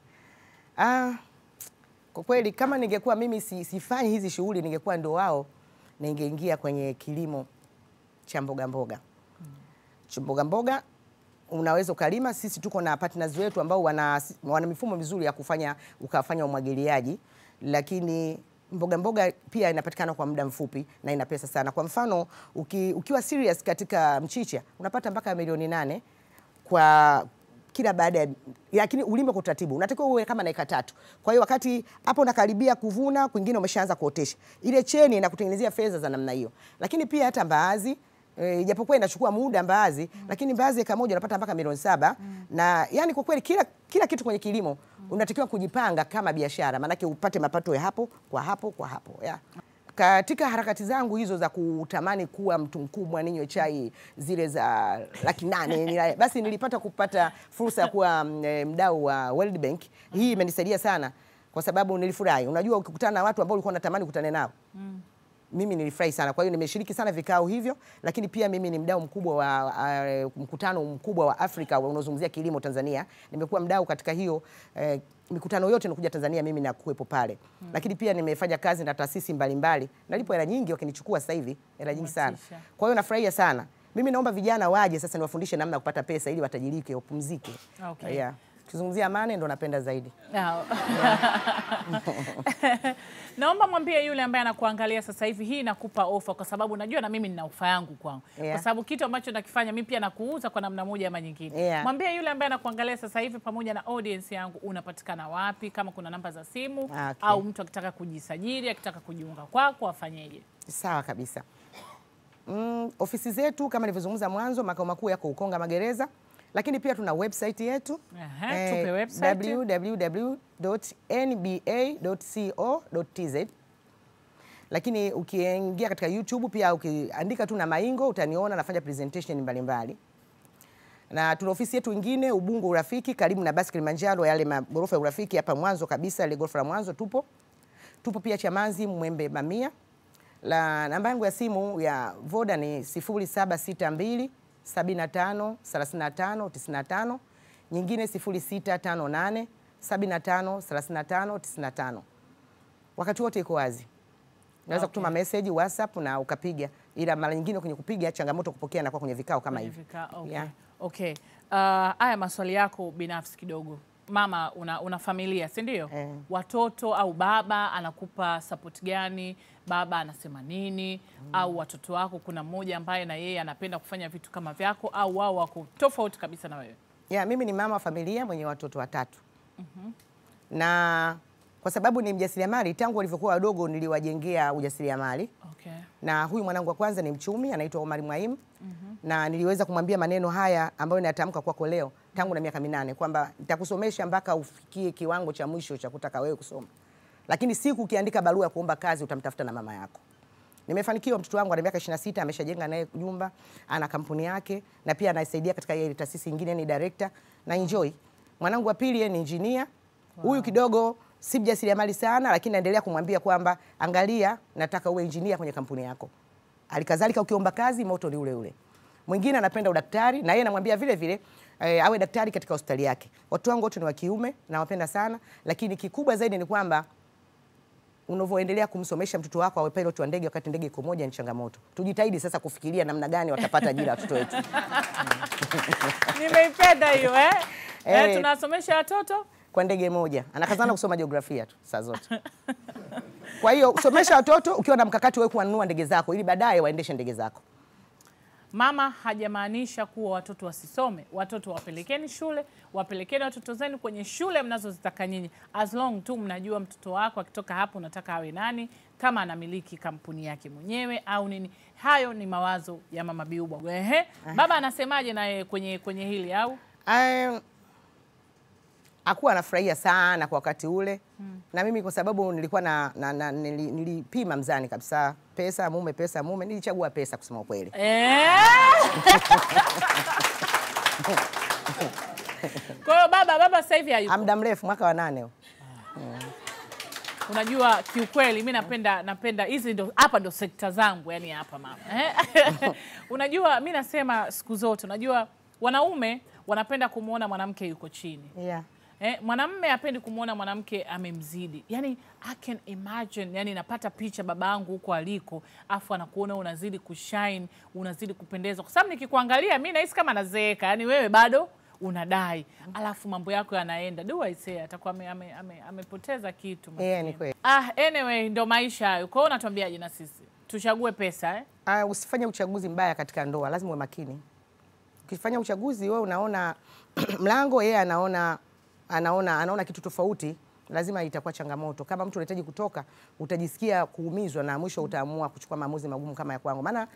Ah, kwa kweli kama ningekuwa mimi si, sifanyi hizi shughuli ningekuwa ndo wao ningeingia kwenye kilimo cha mboga mboga. Cha mboga mboga unaweza ukalima. Sisi tuko na partners wetu ambao wana, wana mifumo mizuri ya kufanya ukafanya umwagiliaji, lakini mboga mboga pia inapatikana kwa muda mfupi na ina pesa sana. Kwa mfano uki, ukiwa serious katika mchicha unapata mpaka milioni nane kwa kila baada ya lakini ulime kwa utaratibu, unatakiwa uwe kama na eka tatu. Kwa hiyo wakati hapo unakaribia kuvuna, kwingine umeshaanza kuotesha, ile cheni inakutengenezea fedha za namna hiyo. Lakini pia hata mbaazi eh, ijapokuwa inachukua muda mbaazi mm. lakini mbaazi eka moja unapata mpaka milioni saba mm. na yani kwa kweli kila, kila kitu kwenye kilimo mm. unatakiwa kujipanga kama biashara, maanake upate mapato ya hapo kwa hapo kwa hapo yeah. Katika harakati zangu hizo za kutamani kuwa mtu mkubwa, ninywe chai zile za laki nane nila- basi nilipata kupata fursa ya kuwa mm, eh, mdau wa World Bank. Hii imenisaidia sana kwa sababu nilifurahi. Unajua, ukikutana na watu ambao ulikuwa unatamani kukutana nao mimi nilifurahi sana. Kwa hiyo nimeshiriki sana vikao hivyo, lakini pia mimi ni mdau mkubwa wa uh, mkutano mkubwa wa Afrika unaozungumzia kilimo Tanzania. Nimekuwa mdau katika hiyo eh, mikutano yote inakuja Tanzania, mimi nakuwepo pale hmm. Lakini pia nimefanya kazi na taasisi mbalimbali, nalipo hela nyingi, wakinichukua sasa hivi hela nyingi sana. Motisha. Kwa hiyo nafurahia sana. Mimi naomba vijana waje sasa niwafundishe namna ya kupata pesa ili watajirike, wapumzike. Okay. Yeah. Kizungumzia amani ndo napenda zaidi. Ah. Naomba mwambie yule ambaye anakuangalia sasa hivi, hii inakupa ofa, kwa sababu najua na mimi nina ofa yangu kwangu, Yeah. kwa sababu kitu ambacho nakifanya mimi pia nakuuza kwa namna moja ama nyingine. Yeah. Mwambie yule ambaye anakuangalia sasa hivi pamoja na audience yangu, unapatikana wapi, kama kuna namba za simu Okay. au mtu akitaka kujisajili, akitaka kujiunga kwako afanyeje? Sawa kabisa. Mm, ofisi zetu kama nilivyozungumza mwanzo, makao makuu yako Ukonga Magereza, lakini pia tuna website yetu Aha, tupe website. www.nba.co.tz. Lakini ukiingia katika YouTube pia ukiandika tu na Maingo utaniona nafanya presentation mbalimbali na tuna ofisi yetu ingine Ubungo Urafiki, karibu na basi Kilimanjaro, yale magorofa ya Urafiki hapa mwanzo kabisa, ile gorofa la mwanzo tupo. Tupo pia Chamazi, Mwembe Mamia. La namba yangu ya simu ya Voda ni 0762 75 35 95, nyingine 0658 75 35 95. Wakati wote iko wazi. Unaweza Okay. kutuma message WhatsApp na ukapiga, ila mara nyingine kwenye kupiga changamoto kupokea na kwa kwenye vikao kama Kwenye hivi. vika- okay. Yeah. Okay. Uh, haya maswali yako binafsi kidogo. Mama, una, una familia si ndio? Eh. Watoto au baba anakupa support gani? Baba anasema nini? Au watoto wako kuna mmoja ambaye na yeye anapenda kufanya vitu kama vyako au wao wako tofauti kabisa na wewe? Ya, mimi ni mama wa familia mwenye watoto watatu na kwa sababu ni mjasiriamali, tangu walivyokuwa wadogo niliwajengea ujasiriamali Okay. na huyu mwanangu wa kwanza ni mchumi anaitwa Omar Mwaimu na niliweza kumwambia maneno haya ambayo natamka kwako leo tangu na miaka minane kwamba nitakusomesha mpaka ufikie kiwango cha mwisho cha kutaka wewe kusoma, lakini siku ukiandika barua ya kuomba kazi utamtafuta na mama yako. Nimefanikiwa, mtoto wangu ana miaka 26 ameshajenga naye nyumba, ana kampuni yake na pia anasaidia katika ile taasisi nyingine, ni director na enjoy. Mwanangu wa pili yeye ni engineer. Huyu kidogo si mjasiriamali sana, lakini naendelea kumwambia kwamba angalia, nataka uwe engineer kwenye kampuni yako. Halikadhalika ukiomba kazi moto ni ule ule. Mwingine anapenda udaktari na yeye namwambia vile vile eh, awe daktari katika hospitali yake. Watu wangu wote ni wa kiume, nawapenda sana, lakini kikubwa zaidi ni kwamba unavyoendelea kumsomesha mtoto wako awe pilot wa ndege wakati ndege iko moja ni changamoto. Tujitahidi sasa kufikiria namna gani watapata ajira watoto wetu. Nimeipenda hiyo eh? Eh, Eh. tunasomesha watoto kwa ndege moja. Anakazana kusoma jiografia tu saa zote. Kwa hiyo somesha watoto ukiwa na mkakati wewe kuwanunua ndege zako ili baadaye waendeshe ndege zako. Mama hajamaanisha kuwa watoto wasisome. Watoto wapelekeni shule, wapelekeni watoto zenu kwenye shule mnazozitaka nyinyi, as long tu mnajua mtoto wako akitoka hapo unataka awe nani, kama anamiliki kampuni yake mwenyewe au nini. Hayo ni mawazo ya mama Biuba. Ehe, baba anasemaje naye kwenye kwenye hili au Um, akuwa anafurahia sana kwa wakati ule na mimi kwa sababu nilikuwa na, na, na nili, nilipima mzani kabisa, pesa mume, pesa mume, nilichagua pesa kusema ukweli. Eh? Kwa hiyo baba baba sasa hivi hayupo. Muda mrefu, mwaka wa nane huu. Unajua, kiukweli mi napenda napenda hizi ndo hapa ndo sekta zangu, yani hapa mama eh? Unajua, mi nasema siku zote, unajua wanaume wanapenda kumwona mwanamke yuko chini Yeah. Eh, mwanamme hapendi kumwona mwanamke amemzidi. Yani I can imagine, yani napata picha babangu huko aliko, afu anakuona unazidi kushine, unazidi kupendeza, kwa sababu nikikuangalia mi nahisi kama nazeeka, yani wewe bado unadai, alafu mambo yako yanaenda do I say, atakuwa ame, ame, ame, amepoteza kitu. Yeah, ni kweli. Ah, anyway, ndo maisha hayo. Kwa hiyo unatuambiaje na sisi tuchague pesa eh? Uh, usifanye uchaguzi mbaya katika ndoa, lazima uwe makini. Ukifanya uchaguzi wewe unaona mlango, yeye anaona anaona anaona kitu tofauti, lazima itakuwa changamoto. Kama mtu unahitaji kutoka, utajisikia kuumizwa na mwisho utaamua kuchukua maamuzi magumu kama ya kwangu, maana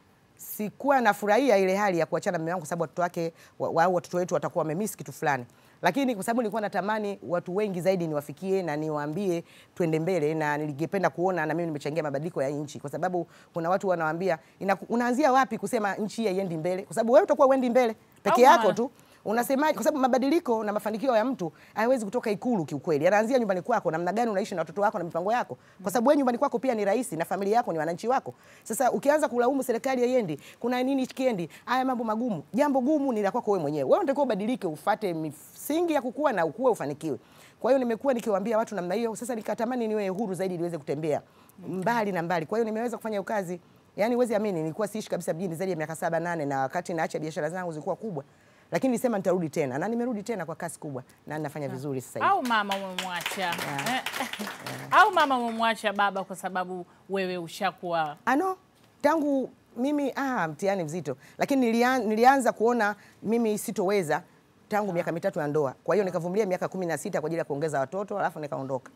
sikuwa nafurahia ile hali ya kuachana na mume wangu, kwa sababu watoto wake wa- wa- au watoto wetu watakuwa wamemiss kitu fulani, lakini kwa sababu nilikuwa natamani watu wengi zaidi niwafikie na niwaambie twende mbele, na ningependa kuona na mimi nimechangia mabadiliko ya nchi, kwa sababu kuna watu wanawaambia "Inaku- unaanzia wapi kusema nchi hii haiendi mbele, kwa sababu wewe utakuwa uendi mbele peke Au yako maana- tu unasemaje? Kwa sababu mabadiliko na mafanikio ya mtu hayawezi kutoka Ikulu kiukweli, yanaanzia nyumbani kwako, namna gani unaishi na watoto wako na mipango yako, kwa sababu wewe nyumbani kwako pia ni rais na familia yako ni wananchi wako. Sasa ukianza kulaumu serikali haiendi, kuna nini kiendi, haya mambo magumu, jambo gumu ni la kwako wewe mwenyewe. Wewe unatakiwa ubadilike, ufate misingi ya kukua na ukue, ufanikiwe. Kwa hiyo nimekuwa nikiwaambia watu namna hiyo. Sasa nikatamani niwe huru zaidi, niweze kutembea mbali na mbali. Kwa hiyo nimeweza kufanya hiyo kazi. Yaani huwezi amini, nilikuwa siishi kabisa mjini zaidi ya miaka saba nane, na wakati naacha biashara zangu zilikuwa kubwa lakini nilisema nitarudi tena na nimerudi tena kwa kasi kubwa na ninafanya vizuri sasa hivi. au mama umemwacha eh? au mama umemwacha baba kwa sababu wewe ushakuwa Ano, tangu mimi ah, mtihani mzito, lakini nilian, nilianza kuona mimi sitoweza tangu miaka mitatu ya ndoa. Kwa hiyo nikavumilia miaka kumi na sita kwa ajili ya kuongeza watoto, alafu nikaondoka.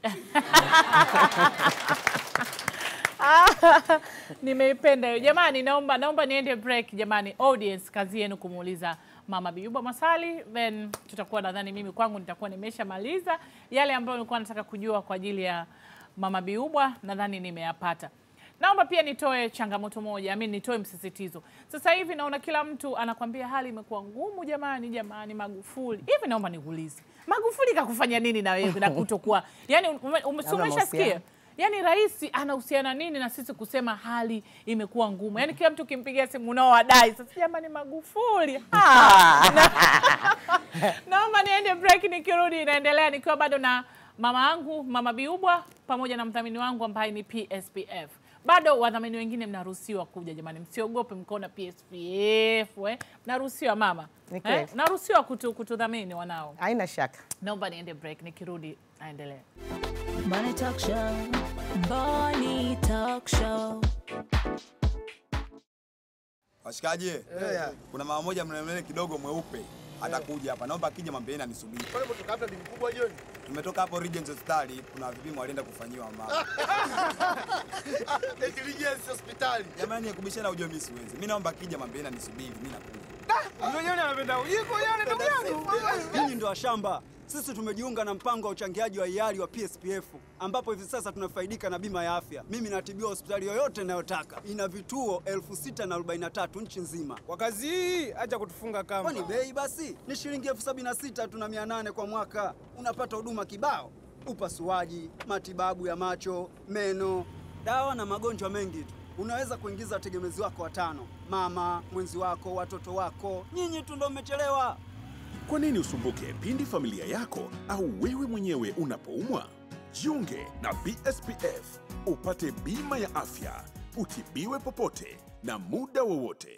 Nimeipenda hiyo jamani, naomba naomba niende break jamani. Audience, kazi yenu kumuuliza Mama Biyuba maswali, then tutakuwa nadhani, mimi kwangu nitakuwa nimeshamaliza yale ambayo nilikuwa nataka kujua kwa ajili ya Mama Biyuba, nadhani nimeyapata. Naomba pia nitoe changamoto moja, mimi nitoe msisitizo. Sasa hivi naona kila mtu anakwambia hali imekuwa ngumu jamani, jamani, Magufuli. Hivi naomba nikuulize, Magufuli kakufanya nini na wewe na kutokuwa yani, ume- ume- si Labda umeshasikia mahusiano. Yaani rais anahusiana nini na sisi kusema hali imekuwa ngumu? Yaani kila mtu ukimpigia simu unao wadai. Sasa jamani, Magufuli Ah, na- naomba niende break, nikirudi inaendelea nikiwa bado na mama yangu Mama Biubwa pamoja na mdhamini wangu ambaye ni PSPF. Bado wadhamini wengine mnaruhusiwa kuja jamani, msiogope mkaona PSPF eh. Mnaruhusiwa mama Ni kweli. eh, mnaruhusiwa kutu, kutudhamini wanao. Haina shaka. Naomba niende break, nikirudi naendelea. Money Talk Show. Bonnie Talk Show. Washikaji, kuna mama moja mlemele kidogo mweupe atakuja hapa. Naomba akija mwambieni anisubiri. Pale mtoka hapa bibi kubwa jioni. Tumetoka hapo Regents Hospitali, kuna vipimo walienda kufanyiwa mama. Intelligence hospitali. Jamani, kubishana ujue mimi siwezi. Mimi naomba akija mwambieni anisubiri, mimi nakuja. Jioni anapenda ujiko yale ndugu yangu. Nyinyi ndo washamba. Sisi tumejiunga na mpango wa uchangiaji wa hiari wa PSPF ambapo hivi sasa tunafaidika na bima ya afya. Mimi natibiwa hospitali yoyote ninayotaka. Ina vituo 6043 nchi nzima. Kwa kazi hii acha kutufunga kamba. Kwani bei basi ni shilingi elfu sabini na sita tu na mia nane kwa mwaka. Unapata huduma kibao, upasuaji, matibabu ya macho, meno, dawa na magonjwa mengi tu. Unaweza kuingiza wategemezi wako watano, mama, mwenzi wako, watoto wako. Nyinyi tu ndo mmechelewa. Kwa nini usumbuke pindi familia yako au wewe mwenyewe unapoumwa? Jiunge na PSPF upate bima ya afya, utibiwe popote na muda wowote.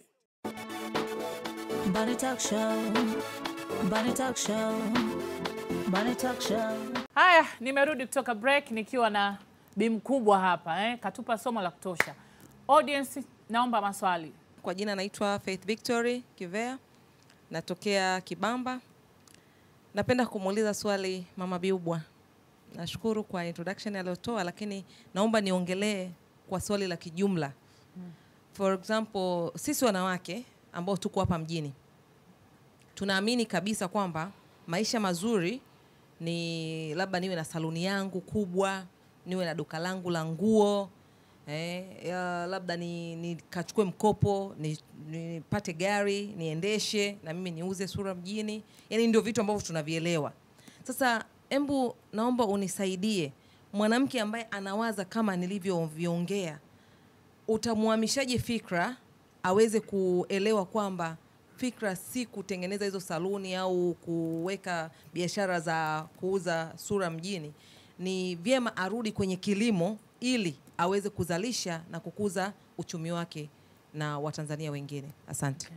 Bunny Talk Show. Bunny Talk Show. Bunny Talk Show. Haya, nimerudi kutoka break nikiwa na bi mkubwa hapa eh, katupa somo la kutosha. Audience, naomba maswali. Kwa jina naitwa Faith Victory Kivea, natokea Kibamba. Napenda kumuuliza swali Mama Biubwa. Nashukuru kwa introduction aliyotoa, lakini naomba niongelee kwa swali la kijumla. For example, sisi wanawake ambao tuko hapa mjini tunaamini kabisa kwamba maisha mazuri ni labda niwe na saluni yangu kubwa, niwe na duka langu la nguo eh, ya, labda ni nikachukue mkopo ni- nipate gari niendeshe na mimi niuze sura mjini. Yani ndio vitu ambavyo tunavielewa. Sasa embu naomba unisaidie, mwanamke ambaye anawaza kama nilivyoviongea, utamhamishaje fikra aweze kuelewa kwamba fikra si kutengeneza hizo saluni au kuweka biashara za kuuza sura mjini. Ni vyema arudi kwenye kilimo ili aweze kuzalisha na kukuza uchumi wake na Watanzania wengine. Asante.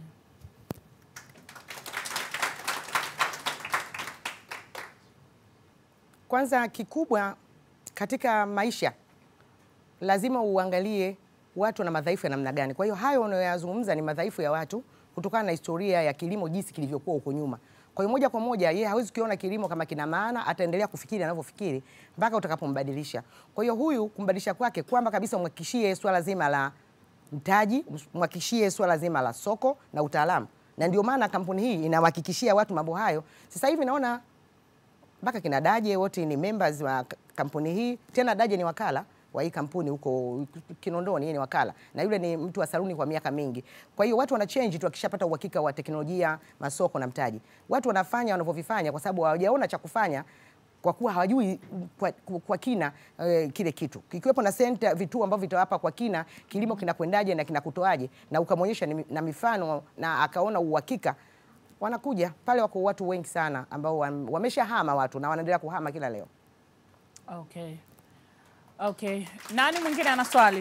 Kwanza kikubwa katika maisha lazima uangalie watu na madhaifu ya namna gani. Kwa hiyo hayo unayoyazungumza ni madhaifu ya watu kutokana na historia ya kilimo jinsi kilivyokuwa huko nyuma. Kwa hiyo moja kwa moja yeye hawezi kukiona kilimo kama kina maana, ataendelea kufikiri anavyofikiri mpaka utakapombadilisha. Kwa hiyo huyu kumbadilisha kwake kwamba kabisa umhakikishie swala zima la mtaji, mhakikishie swala zima la soko na utaalamu, na ndio maana kampuni hii inawahakikishia watu mambo hayo. Sasa hivi naona mpaka kina Daje wote ni members wa k- kampuni hii. Tena Daje ni wakala wa hii kampuni huko Kinondoni, yeye ni wakala na yule ni mtu wa saluni kwa miaka mingi. Kwa hiyo watu wana change tu wakishapata uhakika wa teknolojia, masoko na mtaji. Watu wanafanya wanavyovifanya kwa sababu hawajaona cha kufanya kwa kuwa hawajui kwa, kwa kina eh, kile kitu kikiwepo na center vituo ambavyo vitawapa kwa kina kilimo kinakwendaje na kinakutoaje, na ukamwonyesha ni- na mifano na akaona uhakika wanakuja pale. Wako watu wengi sana ambao wam- wameshahama watu na wanaendelea kuhama kila leo. Okay. Okay. Nani mwingine ana swali?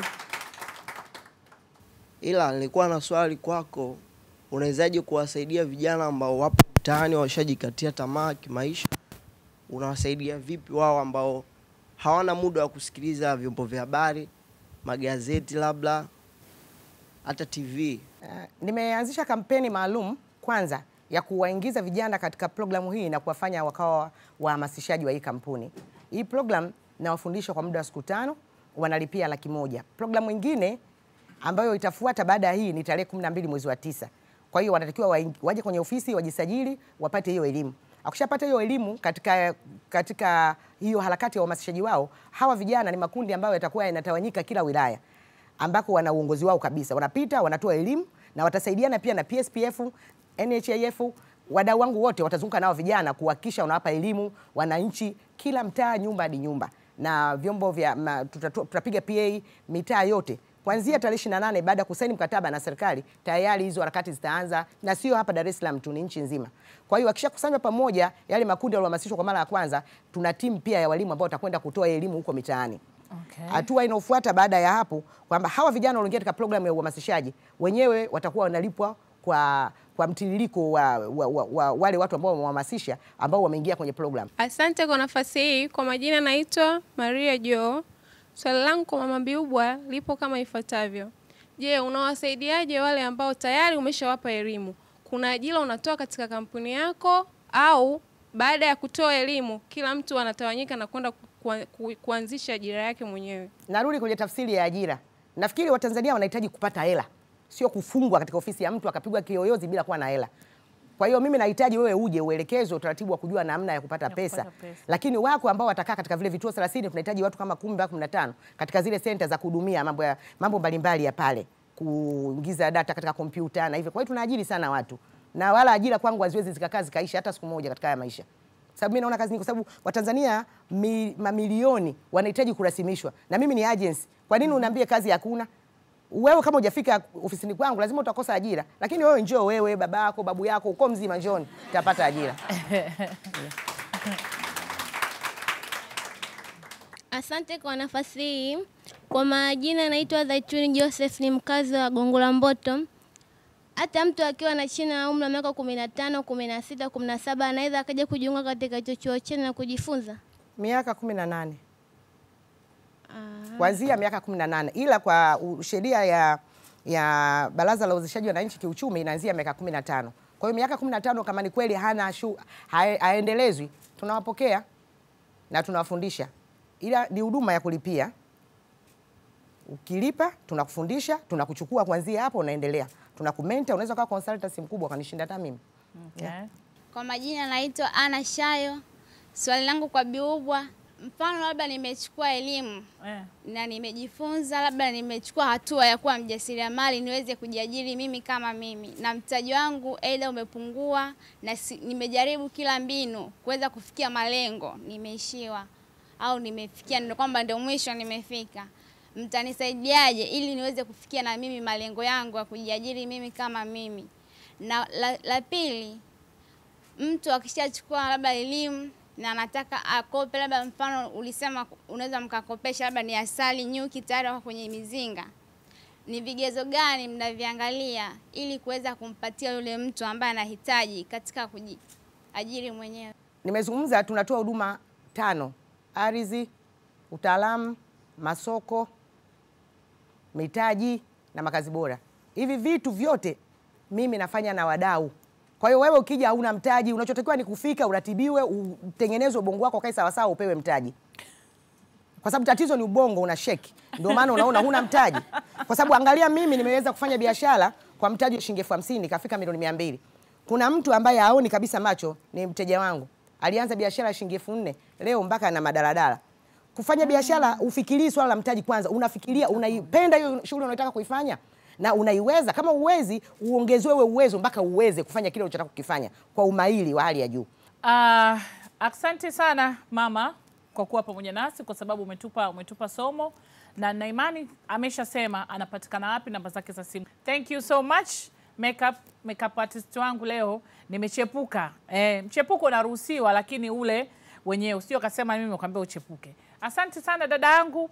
ila nilikuwa na swali kwako, unawezaje kuwasaidia vijana ambao wapo mtaani washajikatia tamaa kimaisha? Unawasaidia vipi wao ambao hawana muda wa kusikiliza vyombo vya habari, magazeti, labda hata TV? Uh, nimeanzisha kampeni maalum kwanza ya kuwaingiza vijana katika programu hii na kuwafanya wakawa wahamasishaji wa hii kampuni. Hii program nawafundisha kwa muda wa siku tano, wanalipia laki moja. Programu ingine ambayo itafuata baada ya hii ni tarehe kumi na mbili mwezi wa tisa. Kwa hiyo wanatakiwa waing- waje kwenye ofisi wajisajili, wapate hiyo elimu. Akishapata hiyo elimu katika, katika hiyo harakati ya uhamasishaji wao, hawa vijana ni makundi ambayo yatakuwa yanatawanyika kila wilaya ambako wana uongozi wao kabisa, wanapita wanatoa elimu na watasaidiana pia na PSPF, NHIF, wadau wangu wote watazunguka nao vijana kuhakikisha wanawapa elimu wananchi kila mtaa, nyumba hadi nyumba, na vyombo vya ma, tutatu- tutapiga PA mitaa yote kuanzia tarehe 28 baada ya kusaini mkataba na serikali, tayari hizo harakati zitaanza, na sio hapa Dar es Salaam tu, ni nchi nzima. Kwa hiyo wakishakusanywa pamoja, yale makundi yaliyohamasishwa kwa mara ya kwanza, tuna timu pia ya walimu ambao watakwenda kutoa elimu huko mitaani. Okay. Hatua inayofuata baada ya hapo kwamba hawa vijana walioingia katika programu ya uhamasishaji wenyewe watakuwa wanalipwa kwa kwa mtiririko wa, wa, wa, wa wale watu ambao wamehamasisha ambao wameingia kwenye program. Asante kwa nafasi hii. Kwa majina naitwa Maria Jo. Swali langu kwa Mama Biubwa lipo kama ifuatavyo. Je, unawasaidiaje wale ambao tayari umeshawapa elimu? Kuna ajira unatoa katika kampuni yako au baada ya kutoa elimu kila mtu anatawanyika na kwenda ku- ku- kuanzisha ajira yake mwenyewe? Narudi kwenye tafsiri ya ajira. Nafikiri Watanzania wanahitaji kupata hela, sio kufungwa katika ofisi ya mtu akapigwa kiyoyozi bila kuwa na hela. Kwa hiyo mimi nahitaji wewe uje uelekezwe utaratibu wa kujua namna ya kupata pesa. pesa. Lakini wako ambao watakaa katika vile vituo 30 tunahitaji watu kama 10 mpaka 15 katika zile center za kuhudumia mambo ya mambo mbalimbali ya pale, kuingiza data katika kompyuta na hivyo. Kwa hiyo tunaajiri sana watu. Na wala ajira kwangu haziwezi zikakaa zikaisha hata siku moja katika haya maisha. Sababu mimi naona kazi nyingi kwa sababu Watanzania mi, mamilioni wanahitaji kurasimishwa. Na mimi ni agency. Kwa nini unaambia kazi hakuna? wewe kama hujafika ofisini kwangu lazima utakosa ajira, lakini wewe njoo, wewe baba yako babu yako uko mzima, njoni utapata ajira. Asante kwa nafasi hii. Kwa majina naitwa Zaituni Joseph, ni mkazi wa Gongo la Mboto. Hata mtu akiwa na chini ya umri wa miaka kumi na tano, kumi na sita, kumi na saba anaweza akaja kujiunga katika hicho chuo chenu na kujifunza. Miaka kumi na nane kuanzia miaka kumi na nane ila kwa u- sheria ya, ya Baraza la Uwezeshaji Wananchi Kiuchumi inaanzia miaka kumi na tano. Kwa hiyo miaka kumi na tano kama ni kweli hana shu, hae- haendelezwi, tunawapokea na tunawafundisha, ila ni huduma ya kulipia. Ukilipa tunakufundisha, tunakuchukua kuanzia hapo, unaendelea, tunakumenta. Unaweza kuwa consultancy mkubwa kanishinda hata mimi. Yeah. Kwa majina naitwa Ana Shayo. Swali langu kwa Biubwa, mfano labda nimechukua elimu Eh. na nimejifunza, labda nimechukua hatua ya kuwa mjasiriamali niweze kujiajiri mimi kama mimi, na mtaji wangu aidha umepungua na si, nimejaribu kila mbinu kuweza kufikia malengo, nimeishiwa au nimefikia ndio kwamba ndio mwisho nimefika, mtanisaidiaje ili niweze kufikia na mimi malengo yangu ya kujiajiri mimi kama mimi? Na la, la pili, mtu akishachukua labda elimu na anataka akope, labda mfano ulisema unaweza mkakopesha labda ni asali, nyuki tayari wako kwenye mizinga, ni vigezo gani mnaviangalia ili kuweza kumpatia yule mtu ambaye anahitaji katika kujiajiri mwenyewe? Nimezungumza, tunatoa huduma tano: ardhi, utaalamu, masoko, mitaji na makazi bora. Hivi vitu vyote mimi nafanya na wadau. Kwa hiyo wewe ukija hauna mtaji, unachotakiwa ni kufika, uratibiwe, utengenezwe ubongo wako kae sawasawa, upewe mtaji, kwa sababu tatizo ni ubongo una sheki, ndio maana unaona huna mtaji. Kwa sababu angalia, mimi nimeweza kufanya biashara kwa mtaji wa shilingi elfu hamsini kafika milioni mia mbili. Kuna mtu ambaye haoni kabisa macho, ni mteja wangu, alianza biashara ya shilingi elfu nne leo mpaka na madaladala. Kufanya biashara ufikirii swala la mtaji kwanza, unafikiria unaipenda hiyo shughuli unayotaka kuifanya na unaiweza. Kama uwezi, uongezewe uwezo mpaka uweze kufanya kile unachotaka kukifanya kwa umahiri wa hali ya juu. Uh, asante sana mama kwa kuwa pamoja nasi kwa sababu umetupa, umetupa somo na na imani ameshasema anapatikana wapi, namba zake za simu. Thank you so much makeup, makeup artist wangu leo nimechepuka. Eh, mchepuko unaruhusiwa lakini ule wenyewe usio kasema mimi ukaambia uchepuke. Asante sana dada yangu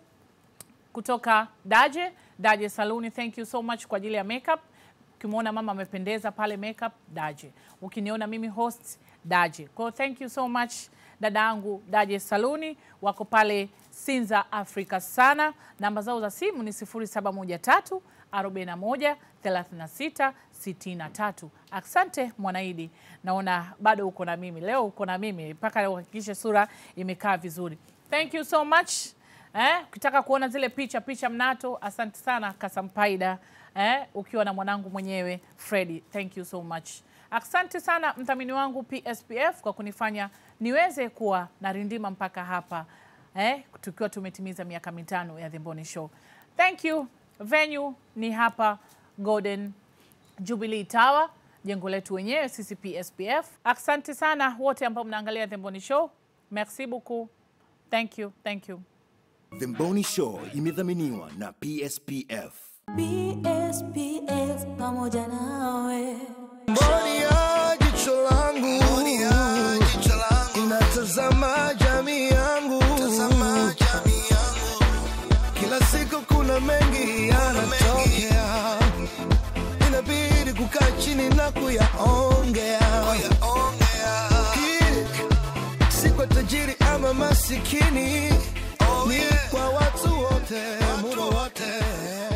kutoka Daje Daje Saluni, thank you so much kwa ajili ya makeup. Ukimwona mama amependeza pale makeup, Daje. Ukiniona mimi host, Daje. Kwa hiyo thank you so much dada yangu Daje Saluni, wako pale Sinza Africa sana. Namba zao za simu ni 0713 41 36 63. Asante Mwanaidi, naona bado uko na mimi leo, uko na mimi mpaka uhakikishe sura imekaa vizuri. Thank you so much. Eh, ukitaka kuona zile picha picha mnato, asante sana Kasampaida eh, ukiwa na mwanangu mwenyewe Freddy. Thank you so much. Asante sana mdhamini wangu PSPF kwa kunifanya niweze kuwa na rindima mpaka hapa eh, tukiwa tumetimiza miaka mitano ya The Mboni Show. Thank you. Venue ni hapa Golden Jubilee Tower, jengo letu wenyewe sisi PSPF. Asante sana wote ambao mnaangalia The Mboni Show. Merci beaucoup. Thank you. Thank you. The Mboni Show imedhaminiwa na PSPF. PSPF pamoja nawe. Mboni ya jicho langu inatazama jamii yangu, kila siku kuna mengi yanatokea, inabidi kukaa chini na kuyaongea, Hii si kwa tajiri ama masikini, ni kwa watu wote, muda wote.